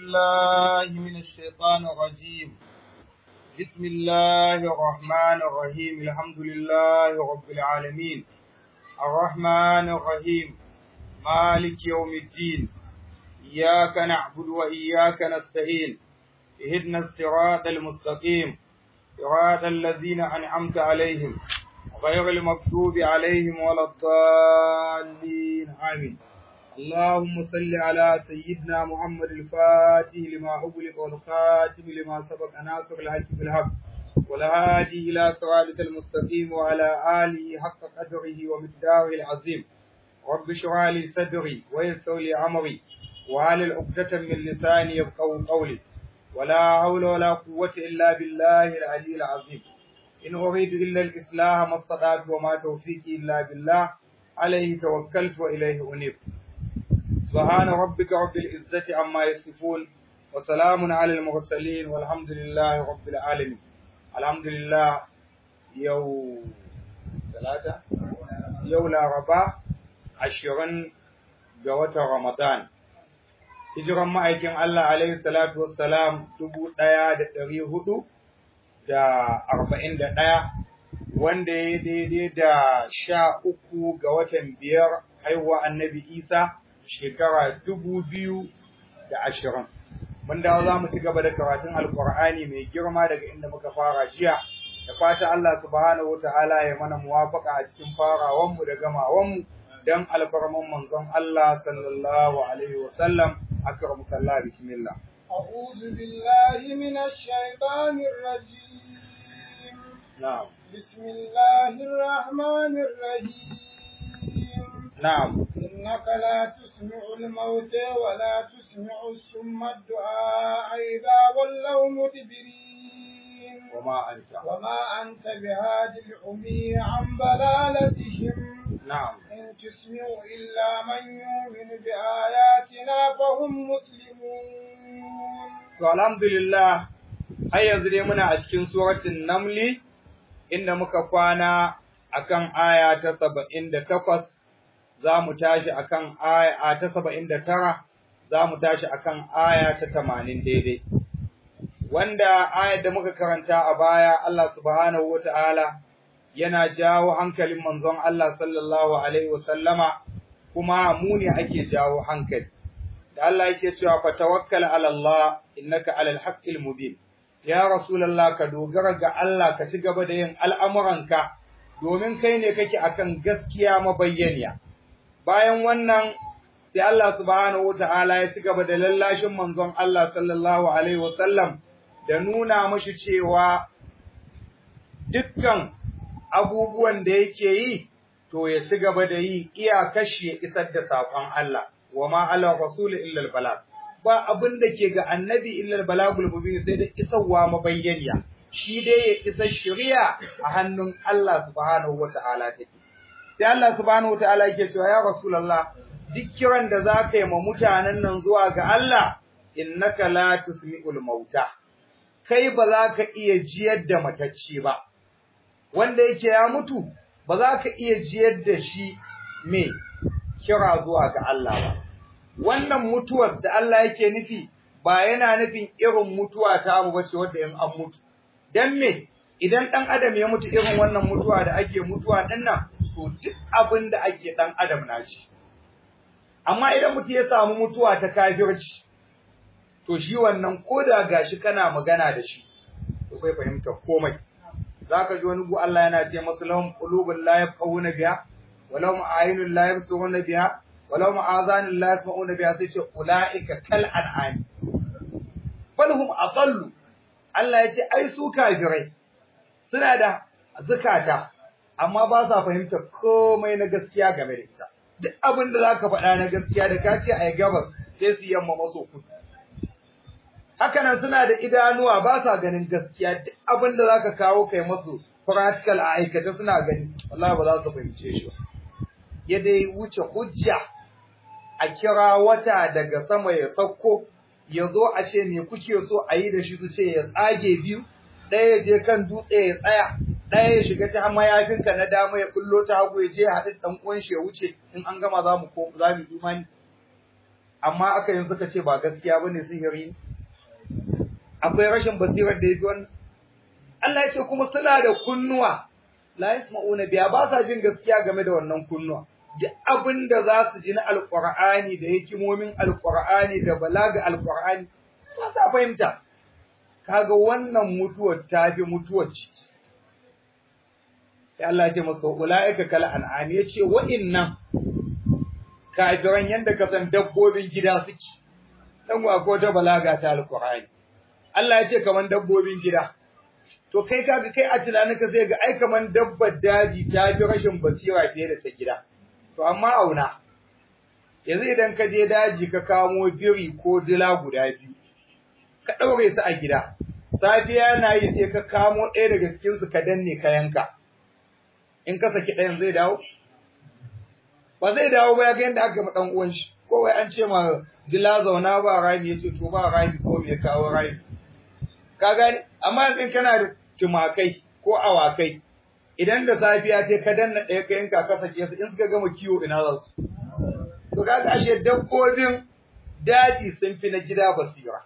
بالله من الشيطان الرجيم بسم الله الرحمن الرحيم الحمد لله رب العالمين الرحمن الرحيم مالك يوم الدين إياك نعبد وإياك نستعين اهدنا الصراط المستقيم صراط الذين أنعمت عليهم غير المكتوب عليهم ولا الضالين آمين اللهم صل على سيدنا محمد الفاتح لما أغلق والخاتم لما سبق ناصر الحق بالحق والهادي إلى صراطك المستقيم وعلى آله حق قدره ومقداره العظيم رب اشرح لي صدري ويسر لي أمري وعلى العقدة من لساني يفقهوا قولي ولا حول ولا قوة إلا بالله العلي العظيم إن أريد إلا الإصلاح ما استطعت وما توفيقي إلا بالله عليه توكلت وإليه أنيب سبحان ربك رب العزة عما يصفون وسلام على المرسلين والحمد لله رب العالمين الحمد لله يو ثلاثة يو لا ربا عشرين جوة رمضان hijiran ma'aikin Allah alaihi salatu wassalam dubu ɗaya da ɗari hudu da arba'in da ɗaya wanda ya daidai da sha uku ga watan biyar haihuwa annabi Isa shekara dubu biyu da ashirin. Mun dawo za mu ci gaba da karatun Alƙur'ani mai girma daga inda muka fara jiya, da fata Allah subhanahu wa ta'ala ya mana muwafaka a cikin farawanmu da gamawanmu don alfarman manzon Allah sallallahu alaihi wa sallam أكرمك الله بسم الله أعوذ بالله من الشيطان الرجيم نعم بسم الله الرحمن الرحيم نعم إنك لا تسمع الموتى ولا تسمع السم الدعاء إذا ولوا مدبرين وما أنت وما أنت بهاد العمي عن ضلالتهم نعم إن تسمع إلا من يؤمن بآياتنا فهم مسلمون To alhamdulillah har yanzu dai muna a cikin suratul Namli inda muka kwana akan aya ta 78 za mu tashi akan aya ta 79 za mu tashi akan aya ta 80 daidai. Wanda ayar da muka karanta a baya Allah subhanahu wata'ala yana jawo hankalin manzon Allah sallallahu alaihi wasallama kuma mu ne ake jawo hankali. da Allah yake cewa fa tawakkal ala Allah innaka alal haqqil mubin ya rasulullah ka dogara ga Allah ka ci gaba da yin al'amuranka domin kai ne kake akan gaskiya mabayyaniya bayan wannan sai Allah subhanahu wataala ya ci gaba da lallashin manzon Allah sallallahu alaihi wasallam da nuna mashi cewa dukkan abubuwan da yake yi to ya ci gaba da yi iya kashi ya isar da saƙon Allah wa ma ala rasul illa al balag ba abin da ke ga annabi illa al balagul mubin sai da isarwa mabayyaniya shi dai ya isa shari'a a hannun Allah subhanahu wataala take sai Allah subhanahu wataala yake cewa ya rasulullah duk kiran da zaka yi ma mutanen nan zuwa ga Allah innaka la tusmi'ul mauta kai ba za ka iya jiyar da matacce ba wanda yake ya mutu ba za ka iya jiyar da shi me kira zuwa ga Allah ba wannan mutuwar da Allah yake nufi ba yana nufin irin mutuwa ta mu bace wanda in an mutu dan me idan dan adam ya mutu irin wannan mutuwa da ake mutuwa din nan to duk abin da ake dan adam na shi amma idan mutu ya samu mutuwa ta kafirci to shi wannan koda gashi kana magana da shi to sai fahimta komai zaka ji wani gu Allah yana ce masu lahum qulubun la yafqahuna biha wa lahum a'yunun la yabsiruna biha wa lahum azanun la yasma'una biha sai ce ulaika kal an'am bal hum adallu Allah ya ce ai su kafirai suna da zakata amma ba sa fahimta komai na gaskiya game da ita duk abin da zaka faɗa na gaskiya da ka ce ai gabas sai su yamma maso kudu hakanan suna da idanuwa ba sa ganin gaskiya duk abin da zaka kawo kai masu practical a aikata suna gani wallahi ba za su fahimce shi ba ya dai wuce hujja a kira wata daga sama ya sauko ya zo a ce me kuke so a yi da shi su ce ya tsage biyu ɗaya ya je kan dutse ya tsaya ɗaya ya shiga ta mayafinka na dama ya kullo ta hagu ya je ya haɗu ɗan uwan shi ya wuce in an gama za mu za mu imani amma aka yin suka ce ba gaskiya bane sihiri akwai rashin basirar da yafi wannan Allah ya ce kuma suna da kunnuwa la yasma'una biya ba sa jin gaskiya game da wannan kunnuwa duk abin da za su ji na alqur'ani da hikimomin alqur'ani da balaga alqur'ani ba sa fahimta kaga wannan mutuwar ta fi mutuwar ciki sai Allah ya ce masa ulaika kal an'am yace wa'innan kafiran yanda ka san dabbobin gida suke dan wa ko ta balaga ta alqur'ani Allah ya ce kaman dabbobin gida to kai kaga kai a tunaninka sai ga ai kaman dabbar daji ta fi rashin basira fiye da ta gida to amma auna yanzu idan ka je daji ka kamo biri ko dila guda biyu ka ɗaure su a gida safiya na yi sai ka kamo ɗaya daga cikin su ka danne ka yanka in ka saki ɗayan zai dawo ba zai dawo ba ya ga yadda aka ma ɗan uwan shi ko wai an ce ma dila zauna ba rami ya ce to ba rami ko me kawo rami ka gani amma yanzu kana da tumakai ko awakai idan da safiya ce ka danna ɗaya ka yanka ka sake su in suka gama kiwo ina za su to kaga ashe dabbobin daji sun fi na gida basira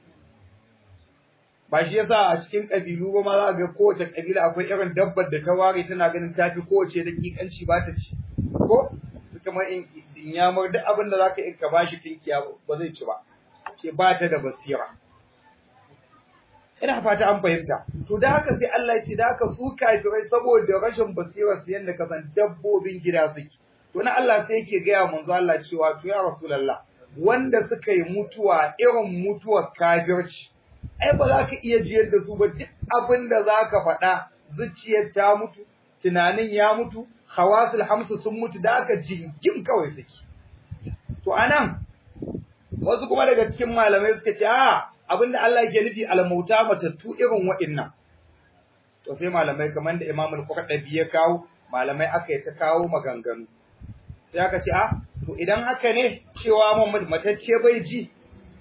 ba shi yasa a cikin kabilu ba ma za ga kowace kabila akwai irin dabbar da ta ware tana ganin tafi kowace dakikanci ba ta ci ko kamar in yamar duk abin da zaka yi ka bashi tinkiya ba zai ci ba ce ba ta da basira ina fata an fahimta to da haka sai Allah ya ce da haka su kafirai saboda rashin basira su yanda ka san dabbobin gida suke to na Allah sai yake gaya manzo Allah cewa to ya rasulullah wanda suka yi mutuwa irin mutuwar kafirci ai ba za ka iya jiyar da su ba duk abin da za ka faɗa zuciyar ta mutu tunanin ya mutu hawasul hamsu sun mutu da aka jingim kawai suke to anan wasu kuma daga cikin malamai suka ce a abinda Allah yake nufi almauta matattu irin wa'innan to sai malamai kamar da Imam al-Qurtubi ya kawo malamai aka yi ta kawo maganganu sai aka ce a to idan haka ne cewa Muhammad matacce bai ji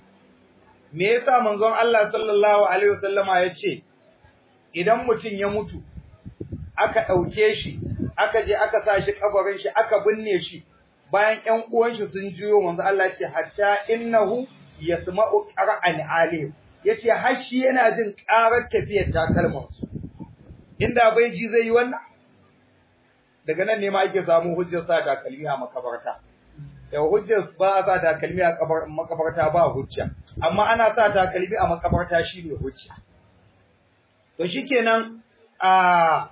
me yasa manzon Allah sallallahu alaihi wasallama ya ce idan mutum ya mutu aka ɗauke shi aka je aka sa shi kabarin shi aka binne shi bayan ƴan uwan shi sun jiyo manzo Allah ce hatta innahu yasma'u qara'an alim yace har shi yana jin ƙarar tafiyar takalman su inda bai ji zai yi wannan daga nan ne ma ake samu hujjar sa takalmi a makabarta da hujjar ba sa takalmi a makabarta ba hujja amma ana sa takalmi a makabarta shine hujja to shikenan a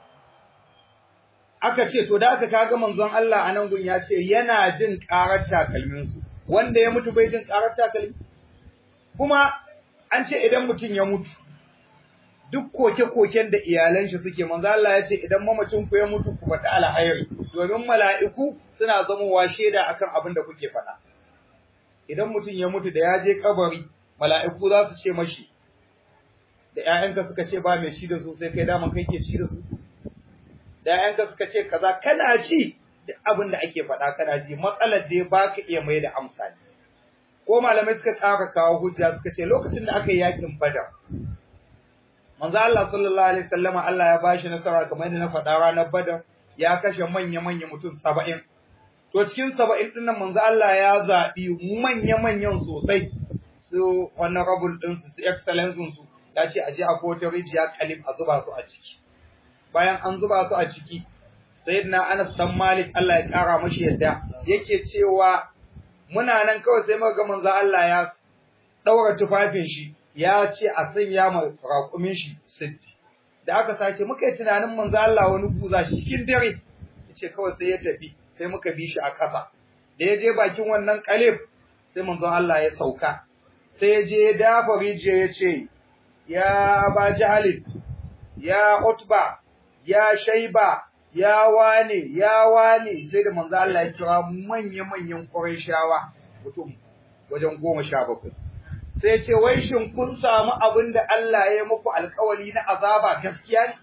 aka ce to da aka kaga manzon Allah a nan gun ya ce yana jin karar takalmin su wanda ya mutu bai jin karar takalmi kuma an ce idan mutum ya mutu duk koke-koken da iyalan shi suke manzo Allah ya ce idan mamacin ku ya mutu ku faɗi alhairi domin mala'iku suna zamowa shaida akan abin da kuke faɗa idan mutum ya mutu da ya je kabari mala'iku za su ce mashi da ƴaƴanka suka ce ba mai ci da su sai kai daman kai ke ci da su da ƴaƴanka suka ce kaza kana ci duk abin da ake faɗa kana ji matsalar da ba ka iya mai da amsa ne ko malamai suka ƙara kawo hujja suka ce lokacin da aka yi yakin badar manzo Allah sallallahu alaihi wasallama Allah ya bashi nasara kamar yadda na faɗa ranar badar ya kashe manya manya mutum 70 to cikin 70 din nan manzo Allah ya zabi manya manyan sosai su honorable din su excellence su ya ce aje a kota rijiya kalim a zuba su a ciki bayan an zuba su a ciki sayyidina Anas dan Malik Allah ya kara mashi yadda yake cewa muna nan kawai sai muka ga manzo Allah ya daura tufafin shi ya ce a sanya ma raƙumin shi siddi da aka sace muka yi tunanin manzo Allah wani buza shi cikin dare yace kawai sai ya tafi sai muka bi shi a ƙasa da ya je bakin wannan kalif sai manzo Allah ya sauka sai ya je ya dafa rijiya ya ce ya Aba Jahalin ya Utba ya Shaiba ya wane ya wane sai da manzo Allah ya kira manya-manyan Qurayshawa mutum wajen goma sha bakwai sai ce wai shin kun samu abin da Allah ya muku alkawari na azaba gaskiya ne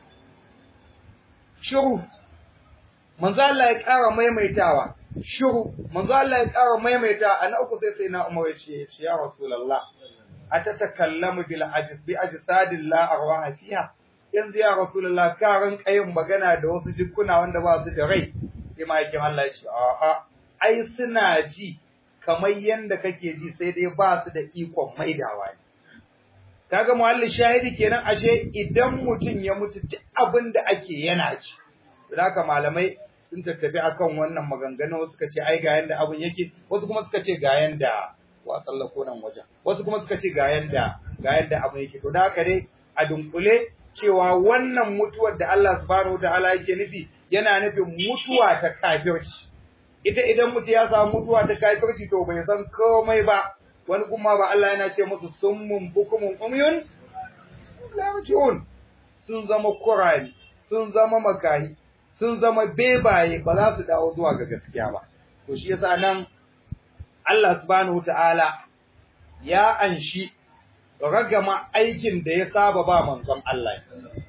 shiru manzo Allah ya ƙara maimaitawa shiru manzo Allah ya ƙara maimaitawa ana uku sai sai na Umar ya ce ya Rasulullah atatakallamu bil ajis bi ajsadin la arwaha fiha yanzu ya Rasulullah ka ran kayin magana da wasu jikuna wanda ba su da rai sai ma yake Allah ya ce a'a ai suna ji kamar yanda kake ji sai dai ba su da ikon maidawa ne kaga muhallin shahidi kenan ashe idan mutum ya mutu duk abin da ake yana ci haka malamai sun tattafi akan wannan maganganu wasu suka ce ai ga yanda abin yake wasu kuma suka ce ga yanda wa tsallako nan wajen wasu kuma suka ce ga yanda ga yanda abin yake to da haka dai a dunkule cewa wannan mutuwar da Allah subhanahu wataala yake nufi yana nufin mutuwa ta kafirci ita idan mutu ya samu mutuwa ta kafirci to bai san komai ba wani kuma ba Allah yana ce musu summun bukumun umyun la yarji'un sun zama kurani sun zama makahi sun zama bebaye ba za su dawo zuwa ga gaskiya ba to shi yasa nan Allah subhanahu ta'ala ya anshi ragama aikin da ya saba ba manzon Allah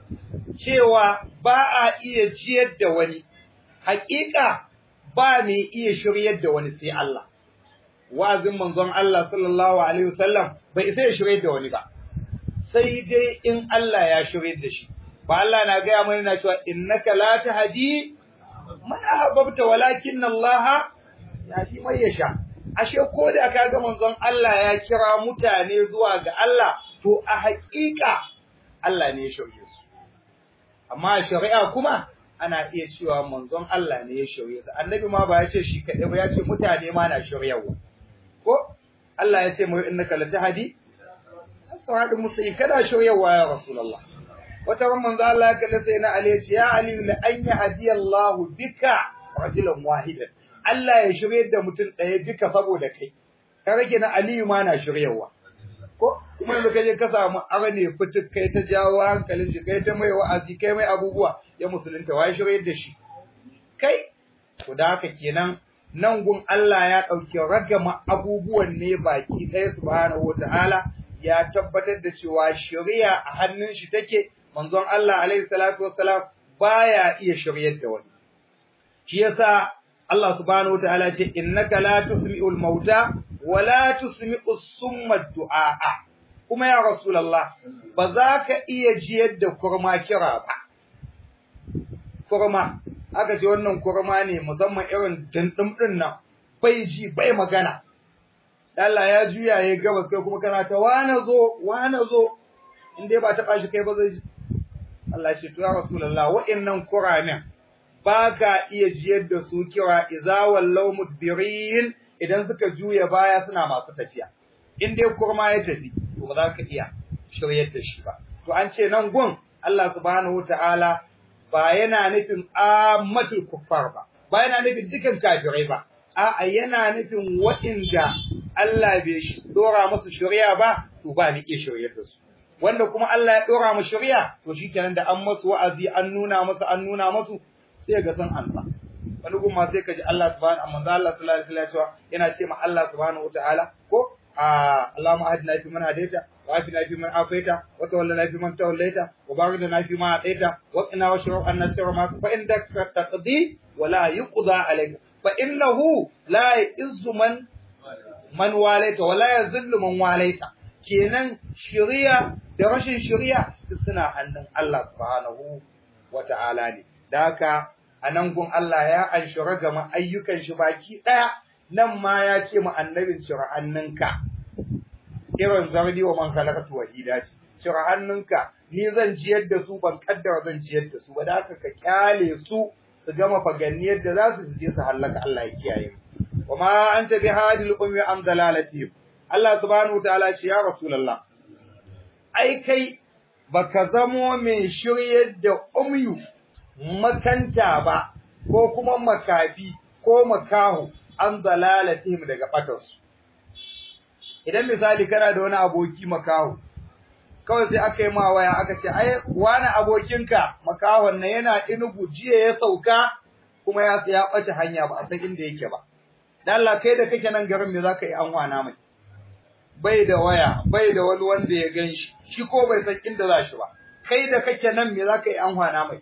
cewa ba a iya ciyar da wani haƙiƙa ba mai iya shiryar da wani sai Allah wa'azin manzon Allah sallallahu alaihi wasallam bai sai ya shiryar da wani ba sai dai in Allah ya shiryar da shi ba Allah na gaya mana na cewa innaka la tahdi man ahbabta walakin Allah yahdi man yasha ashe ko da aka ga manzon Allah ya kira mutane zuwa ga Allah to a haƙiƙa Allah ne ya shirye su amma shari'a kuma ana iya cewa manzon Allah ne ya shirye su annabi ma ba ya ce shi kaɗai ba ya ce mutane ma na shiryawa ko Allah ya ce mu innaka la tahdi asradul mustaqim kada shiryawa ya rasulullah wata ran manzo Allah ya kalle sai na Ali ya ce ya Ali la an yahdiyallahu bika rajulan wahidan Allah ya shirye da mutum ɗaya duka saboda kai ka rage na Aliyu ma na shiryawa ko kuma yanzu kaje ka samu arne fituk kai ta jawo hankalin shi kai ta mai wa'azi kai mai abubuwa ya musulunta wai shirye da shi kai to da haka kenan nan gun Allah ya ɗauki ragama abubuwan ne baki ɗaya subhanahu wataala ya tabbatar da cewa shari'a a hannun shi take manzon Allah alaihi salatu wassalam baya iya shiryar da wani shi yasa Allah subhanahu wataala ce innaka la tusmi'ul mauta wa la tusmi'us summa du'a kuma ya rasulullah ba za ka iya jiyar da kurma kira ba kurma aka ce wannan kurma ne musamman irin dindin din nan bai ji bai magana Allah ya juya ya gabas kai kuma kana ta wana zo wana zo in dai ba ta bashi kai ba zai ji Allah ce to ya rasulullah wa'annan kuramin ba ka iya jiyar da su kira iza wallau mudbirin idan suka juya baya suna masu tafiya in dai kurma ya tafi to ba za ka iya shiryar da shi ba to an ce nan gun Allah subhanahu wataala ba yana nufin ammatul kuffar ba ba yana nufin dukan kafirai ba a'a yana nufin waɗanda Allah bai dora musu shari'a ba to ba ni iya shiryar da su wanda kuma Allah ya dora mu shari'a to shikenan da an masu wa'azi an nuna musu an nuna musu sai ga san ansa wani kuma sai ka ji Allah subhanahu amma Allah sallallahu alaihi wasallam yana ce ma Allah subhanahu wataala ko Allahumma ahdina fi man hadaita wa afina fi man afaita wa tawallana fi man tawallaita wa barik lana fi ma ataita wa qina washrab anna sirra ma fa indaka taqdi wa la yuqda alayka fa innahu la yuzzu man man walaita wa la yazillu man walaita kenan shari'a da rashin shari'a suna hannun Allah subhanahu wata'ala ne da haka a nan gun Allah ya anshi ragama ayyukan shi baki ɗaya nan ma ya ce mu annabin cire hannunka irin zardi wa man khalaqatu wahida ce cire hannunka ni zan ciyar da su ban kaddara zan ciyar da su ba da haka ka kyale su su gama faganniyar da za su je su hallaka Allah ya kiyaye wa ma anta bi hadil ummi am dalalati Allah subhanahu wa ta'ala ce ya rasulullah ai kai baka zamo mai shiryar da umyu makanta ba ko kuma makafi ko makahu an dalalatihim daga batarsu idan misali kana da wani aboki makahu kawai sai aka yi ma waya aka ce ai wani abokinka makahon nan yana inugu jiya ya sauka kuma ya ya bace hanya ba a san inda yake ba dan Allah kai da kake nan garin me zaka yi an wana mai bai da waya bai da wani wanda ya ganshi shi ko bai san inda za shi ba kai da kake nan me zaka yi an wana mai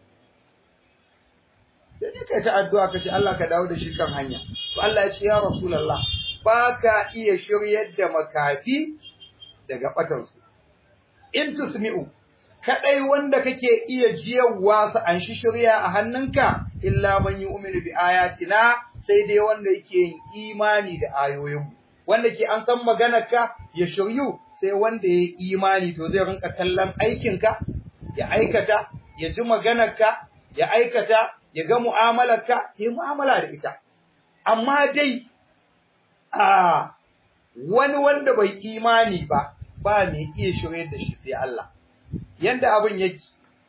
sai dai kai ta addu'a ka ce Allah ka dawo da shi kan hanya to Allah ya ce ya rasulullah ba ka iya shiryar da makafi daga batarsu in tusmi'u kadai wanda kake iya jiyarwa su an shi shirya a hannunka illa man yu'minu bi ayatina sai dai wanda yake yin imani da ayoyinmu wanda ke an san maganarka ya shiryu sai wanda ya yi imani to zai rinka kallon aikinka ya aikata ya ji maganarka ya aikata ya ga mu'amalarka ya yi mu'amala da ita amma dai a wani wanda bai imani ba ba mai iya shirye da shi sai Allah yanda abin yake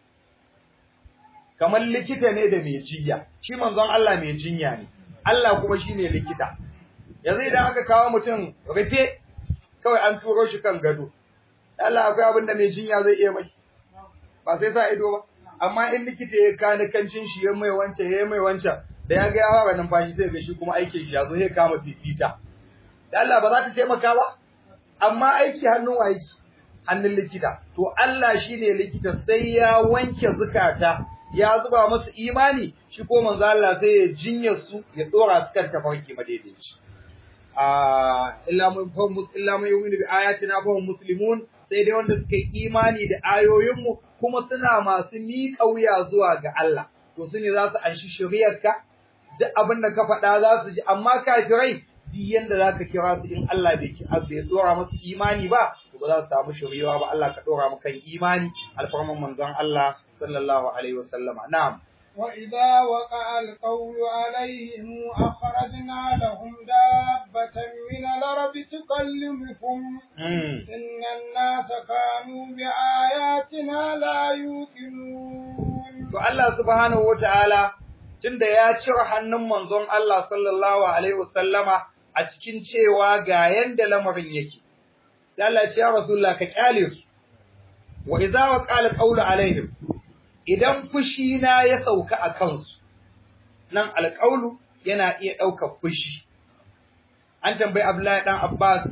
kamar likita ne da mai jinya shi manzon Allah mai jinya ne Allah kuma shine likita yanzu idan aka kawo mutum rufe kawai an turo shi kan gado Allah akwai abin da mai jinya zai iya mai ba sai sa ido ba amma in likita ya kani kancin shi ya mai wancan ya mai wancan da ya ga ya fara numfashi sai ga shi kuma aikin shi ya zo sai kama fifita da Allah ba za ta taimaka ba amma aiki hannun wa aiki hannun likita to Allah shine likita sai ya wanke zukata ya zuba musu imani shi ko manzo Allah sai ya jinya su ya dora su kan tafarki madaidaici a illa mun fa illa mun yu'minu bi ayatina fa hum muslimun sai dai wanda suka yi imani da ayoyinmu kuma suna masu miƙa wuya zuwa ga Allah to su ne za su anshi shari'arka duk abin da ka faɗa za su ji amma kafirai duk yanda za ka kira su in Allah bai ki azu ya dora musu imani ba to ba za su samu shari'a ba Allah ka dora mu kan imani alfarman manzon Allah sallallahu alaihi wasallama na'am وإذا وقع القول عليهم أخرجنا لهم دابة من الأرض تكلمهم إن الناس كانوا بآياتنا لا يوقنون فالله سبحانه وتعالى tunda ya cire hannun manzon Allah sallallahu alaihi wasallama a cikin cewa ga yanda lamarin yake sai Allah ya ce ya Rasulullah ka kyale su wa idza waqala qawlu alaihim idan fushi na ya sauka a kansu nan alƙaulu yana iya ɗaukar fushi an tambayi Abdullahi dan Abbas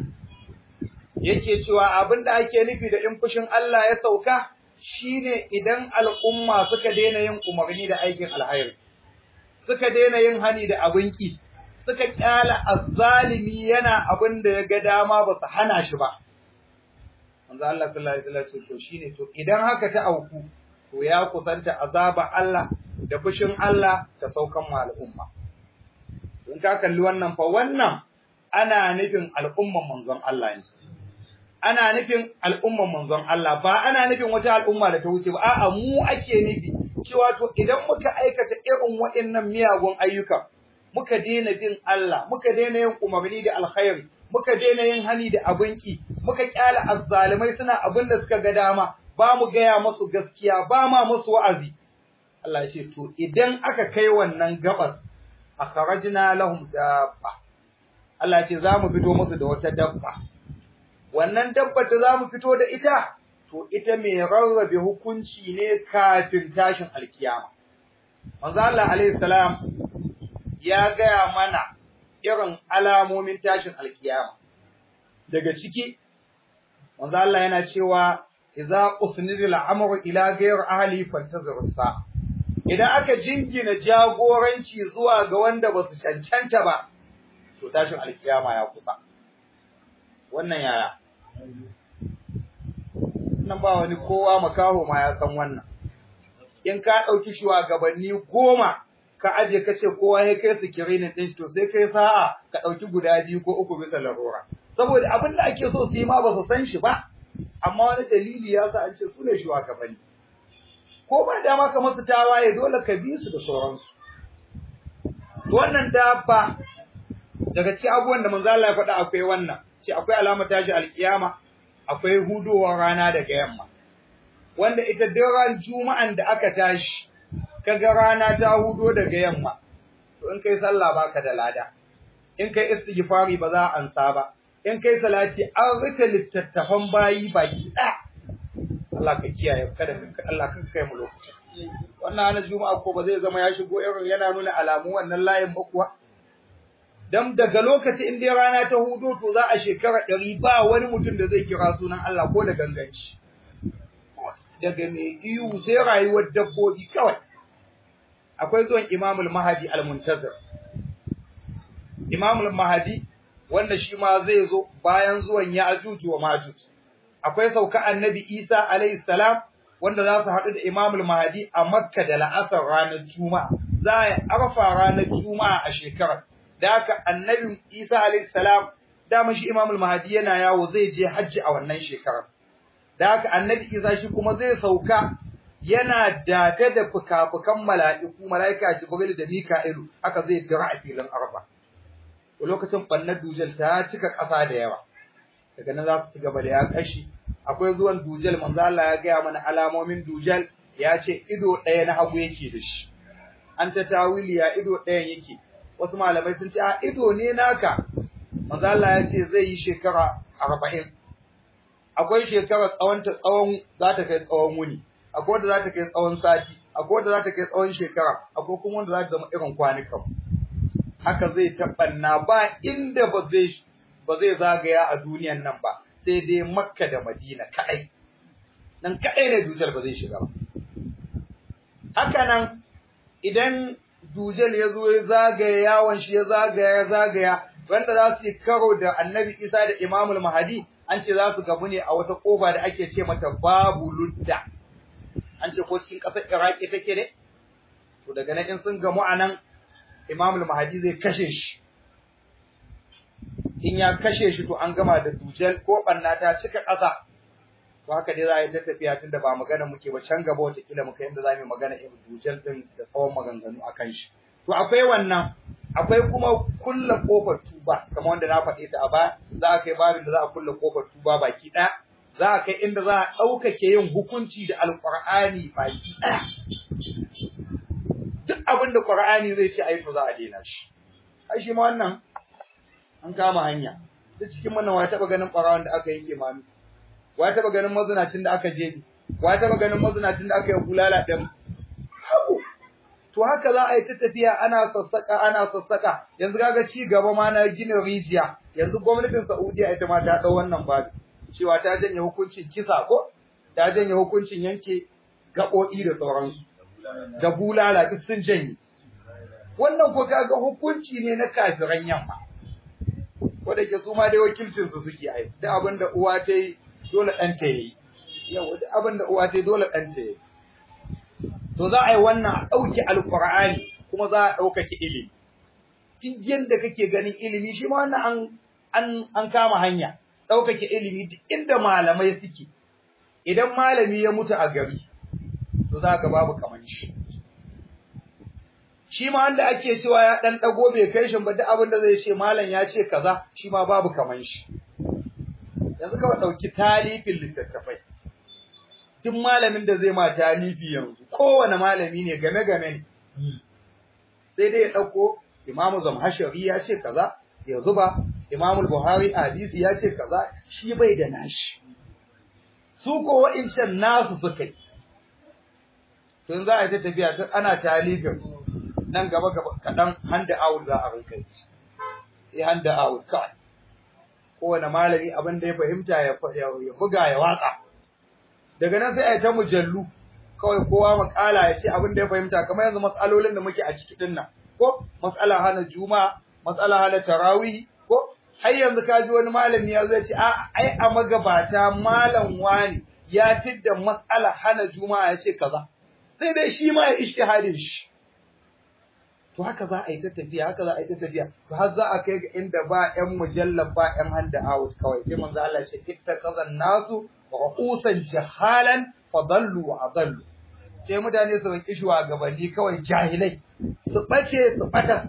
yake cewa abinda ake nufi da in fushin Allah ya sauka shine idan al'umma suka daina yin umarni da aikin alhairi suka daina yin hani da abin ki suka kyala azzalimi yana abin da ya ga dama ba su hana shi ba manzo Allah sallallahu alaihi wasallam to shine to idan haka ta auku to ya kusanta azaba Allah da fushin Allah ta saukan ma al'umma. In ka kalli wannan fa wannan ana nufin al'umman manzon Allah ne. Ana nufin al'umman manzon Allah ba ana nufin wata al'umma da ta wuce ba a'a mu ake nufi cewa to idan muka aikata irin waɗannan miyagun ayyuka muka daina bin Allah muka daina yin umarni da alkhairi muka daina yin hani da abinki muka kyala azzalimai suna abin da suka ga dama ba mu gaya masu gaskiya ba ma masu wa'azi. Allah ya ce, To, idan aka kai wannan gabas, a karajina lahum dabba. Allah ya ce, Za mu fito musu da wata dabba. Wannan dabba da za mu fito da ita, to, ita mai rarrabe hukunci ne kafin tashin alkiyama. Manzo Allah alaihi salam ya gaya mana irin alamomin tashin alkiyama. Daga ciki, Manzo Allah yana cewa idza usnida al-amru ila ghayr ahli fantazir sa idan aka jingina jagoranci zuwa ga wanda basu cancanta ba to tashin alkiyama ya kusa wannan yaya nan ba wani kowa makaho ma ya san wannan in ka dauki shugabanni goma ka aje ka ce kowa ya kai sikirinin din to sai kai sa'a ka dauki guda biyu ko uku bisa larura saboda abin da ake so su yi ma ba su san shi ba amma wani dalili ya sa an ce su ne shugabanni ko ba dama ka masu tawaye dole ka bi su da sauransu wannan dabba daga cikin abubuwan da manzo Allah ya faɗa akwai wannan ce akwai alamar tashi alkiyama akwai hudowar rana daga yamma wanda ita daren juma'an da aka tashi kaga rana ta hudo daga yamma to in kai sallah baka da lada in kai istighfari ba za a ansa ba in kai salati an rika littattafan bayi baki ɗaya Allah ka kiyaye kada ka Allah ka kai mu lokacin wannan ana juma'a ko ba zai zama ya shigo irin yana nuna alamu wannan layin ba kuwa dan daga lokaci in dai rana ta hudo to za a shekara ɗari ba wani mutum da zai kira sunan Allah ko da ganganci daga mai iyu sai rayuwar dabbobi kawai akwai zuwan Imamul Mahdi al-Muntazir Imamul Mahdi wanda shi ma zai zo bayan zuwan Ya'juj wa Majuj akwai sauka Annabi Isa alayhi salam wanda za su haɗu da Imamul Mahdi a Makka da la'asar ranar Juma'a za a arfa ranar Juma'a a shekarar da haka annabi Isa alayhi salam dama shi Imam al-Mahdi yana yawo zai je hajji a wannan shekarar da haka annabi Isa shi kuma zai sauka yana date da fukafukan mala'iku mala'ika Jibril da Mika'ilu haka zai dira a filin Arba lokacin bannar dujal ta cika ƙasa da yawa daga nan za su ci gaba da ya kashi akwai zuwan dujal manzo Allah ya gaya mana alamomin dujal ya ce ido ɗaya na hagu yake da shi an ta tawili ya ido ɗayan yake wasu malamai sun ce a ido ne naka manzo Allah ya ce zai yi shekara arba'in akwai shekara tsawon ta tsawon za ta kai tsawon wuni akwai wanda za ta kai tsawon sati akwai wanda za ta kai tsawon shekara akwai kuma wanda za ta zama irin kwanukan haka zai tabbanna ba inda ba zai ba zai zagaya a duniyan nan ba sai dai makka da madina kaɗai nan kaɗai ne dujal ba zai shiga ba haka nan idan dujal ya zo ya zagaya yawon shi ya zagaya ya zagaya wanda za su yi karo da annabi isa da imamul mahadi an ce za su gabu ne a wata kofa da ake ce mata babu ludda an ce ko cikin ƙasar iraki take ne to daga nan in sun gamu a nan imamul mahadi zai kashe shi in ya kashe shi to an gama da dujal ko banna ta cika ƙasa to haka dai za a yi ta tafiya tun da ba magana muke ba can gaba wataƙila muka yadda za mu yi magana irin dujal ɗin da tsawon maganganu a kan shi to akwai wannan akwai kuma kulla kofar tuba kamar wanda na faɗe ta a baya za a kai babin da za a kulla kofar tuba baki ɗaya za a kai inda za a ɗaukake yin hukunci da alƙur'ani baki ɗaya duk abin da ƙur'ani zai ce a yi to za a daina shi ai shi ma wannan an kama hanya duk cikin wannan wa taɓa ganin ɓarawan da aka yanke mami wa taɓa ganin mazinacin da aka jebi wa taɓa ganin mazinacin da aka yi bulala ɗin to haka za a yi ta tafiya ana sassaka ana sassaka yanzu kaga ci gaba ma na gina rijiya yanzu gwamnatin Saudiya ita ma ta dau wannan babu cewa ta janye hukuncin kisa ko ta janye hukuncin yanke gaɓoɓi da sauransu da bulala duk sun janye wannan ko kaga hukunci ne na kafiran yamma ko da ke su ma dai wakilcin su suke ai duk abin da uwa ta yi dole ɗan ta yi yau duk abin da uwa ta yi dole ɗan ta yi to za a yi wannan a ɗauki alƙur'ani kuma za a ɗaukaki ilimi duk yadda kake ganin ilimi shi ma wannan an an an kama hanya ɗaukake ilimi duk inda malamai suke idan malami ya mutu a gari to za ka babu kaman shi shi ma wanda ake cewa ya ɗan ɗago bai kai shi ba duk abin da zai ce malam ya ce kaza shi ma babu kaman shi yanzu kawai ɗauki talifin littattafai duk malamin da zai ma talifi yanzu kowane malami ne game game ne sai dai ya dauko Imam Zamhashari ya ce kaza ya zuba Imam Buhari hadisi ya ce kaza shi bai da nashi su ko wa'incan nasu suka yi tun za a yi ta tafiya tun ana talifin nan gaba gaba kaɗan handa out za a rinka yi sai handa out kawai kowane malami abin da ya fahimta ya buga ya watsa daga nan sai a yi ta mujallu kawai kowa makala ya ce abin da ya fahimta kamar yanzu matsalolin da muke a ciki din nan ko matsala hana juma'a matsala hana tarawih ko har yanzu ka ji wani malami ya zai ce a ai a magabata malam wani ya fidda matsala hana juma'a ya ce kaza sai dai shi ma ya ishtihadin shi to haka za a yi ta tafiya haka za a yi ta tafiya to har za a kai ga inda ba ƴan mujallab ba ƴan handa house kawai sai manzo Allah ya ce ittaqazan nasu ru'usan jahalan fadallu wa adallu sai mutane su rinki shugabanni kawai jahilai su bace su bata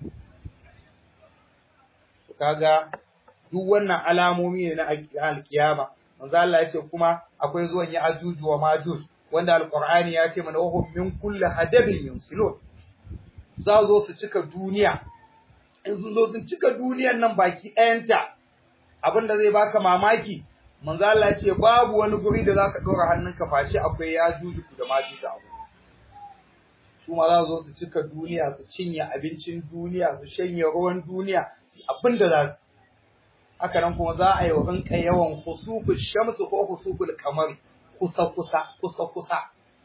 to kaga duk wannan alamomi ne na alkiyama manzo Allah ya ce kuma akwai zuwan ya ajuju wa majuj wanda alqur'ani ya ce mana wahum min kulli hadabin yunsilun za zo su cika duniya in sun zo sun cika duniyan nan baki ɗayanta abinda zai baka mamaki manzo Allah ce babu wani guri da zaka dora hannunka face akwai ya juju da maji da abu su ma za zo su cika duniya su cinye abincin duniya su shanye ruwan duniya abin da za su haka nan kuma za a yi wa rinka yawan khusuful shamsu ko khusuful qamar kusa kusa kusa kusa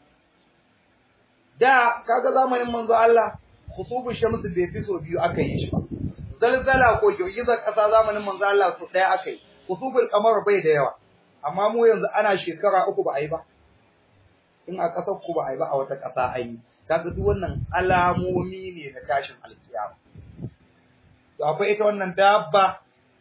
da kaga zamanin manzo Allah khusuful shamsu bai fi so biyu aka yi shi ba zalzala ko girgizar kasa zamanin manzo Allah so daya aka yi kusufin kamar bai da yawa amma mu yanzu ana shekara uku ba a yi ba in a ƙasar ku ba a yi ba a wata ƙasa an yi kaga duk wannan alamomi ne na tashin alkiyama to akwai ita wannan dabba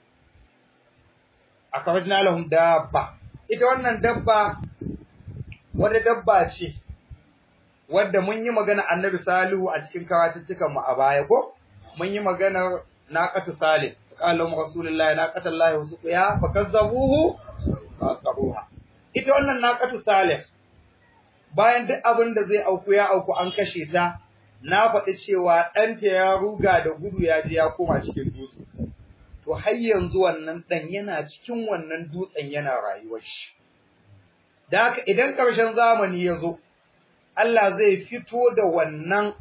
akhrajna lahum dabba ita wannan dabba wata dabba ce wadda mun yi magana annabi salihu a cikin karatuttukan mu a baya ko mun yi magana naqatu salih qala lahum rasulullahi naqatallahi wa suqiya fakazzabuhu faqaruha ita wannan naqatu salih bayan duk abin da zai auku ya auku an kashe ta na faɗi cewa ɗanta ya ruga da gudu ya je ya koma cikin dutse to har yanzu wannan ɗan yana cikin wannan dutsen yana rayuwar shi da haka idan ƙarshen zamani ya zo Allah zai fito da wannan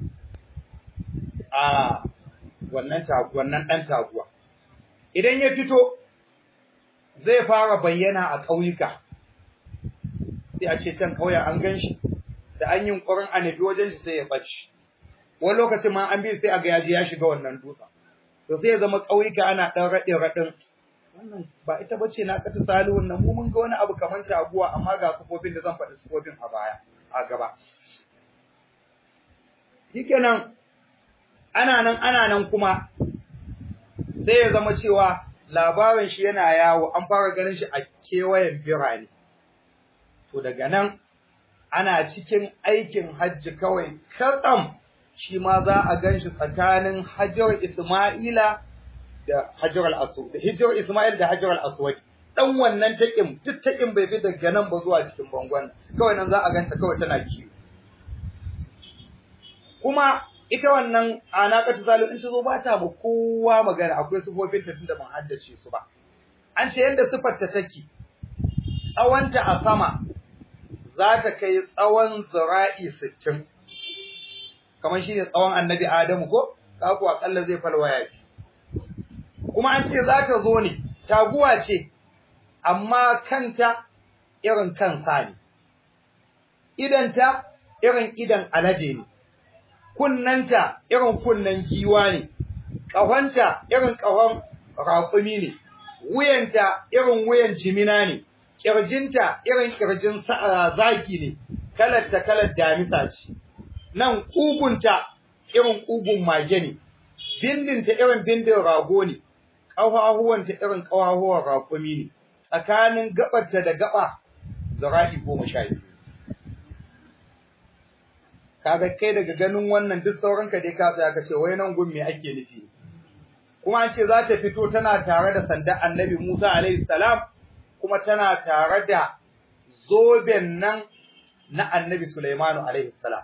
a wannan wannan ɗan taguwa idan ya fito zai fara bayyana a ƙauyuka sai a ce can ƙauyen an gan shi da an yi ƙwarin a nufi wajen shi sai ya ɓace wani lokacin ma an bi sai a ga yaji ya shiga wannan dutsen to sai ya zama ƙauyuka ana ɗan raɗe raɗin wannan ba ita bace na kata salihun nan mu mun ga wani abu kamar taguwa amma ga kafofin da zan faɗi kafofin a baya a gaba shikenan ana nan ana nan kuma sai ya zama cewa labarin shi yana yawo an fara ganin shi a kewayen birane to daga nan ana cikin aikin hajji kawai katsam shi ma za a gan shi tsakanin Hajar Ismaila da Hajar al-Aswad da Hajar Ismail da Hajar al-Aswad dan wannan taƙin duk taƙin bai fi daga nan ba zuwa cikin bangon kawai nan za a ganta kawai tana kiwo kuma ita wannan anaqatu zalim in ta zo ba ta ba kowa magana akwai sifofin ta tunda ban haddace su ba an ce yanda sifar ta take tsawonta a sama za ta kai tsawon zira'i sittin. kamar shi ne tsawon annabi Adamu ko, ka kuwa akalla zai falwaya shi. Kuma an ce za ta zo ne, taguwa ce, amma kanta irin kansa ne, idanta irin idan alade ne, kunnanta irin kunnen giwa ne, ƙahonta irin ƙahon raƙumi ne, wuyanta irin wuyan jimina ne, ƙirjinta irin ƙirjin zaki ne, kalarta kalar damisa ce. nan ƙugunta irin ƙugun mage ne, bindinta irin bindin rago ne, ƙafafuwanta irin ƙafafuwan raƙumi ne, tsakanin gaɓarta da gaɓa zira'i goma sha biyu. Kaga kai daga ganin wannan duk sauranka dai ka tsaya ka ce wai nan gun me ake nufi. Kuma an ce za ta fito tana tare da sanda annabi Musa alaihi salam kuma tana tare da zoben nan na annabi Sulaimanu alaihi salam.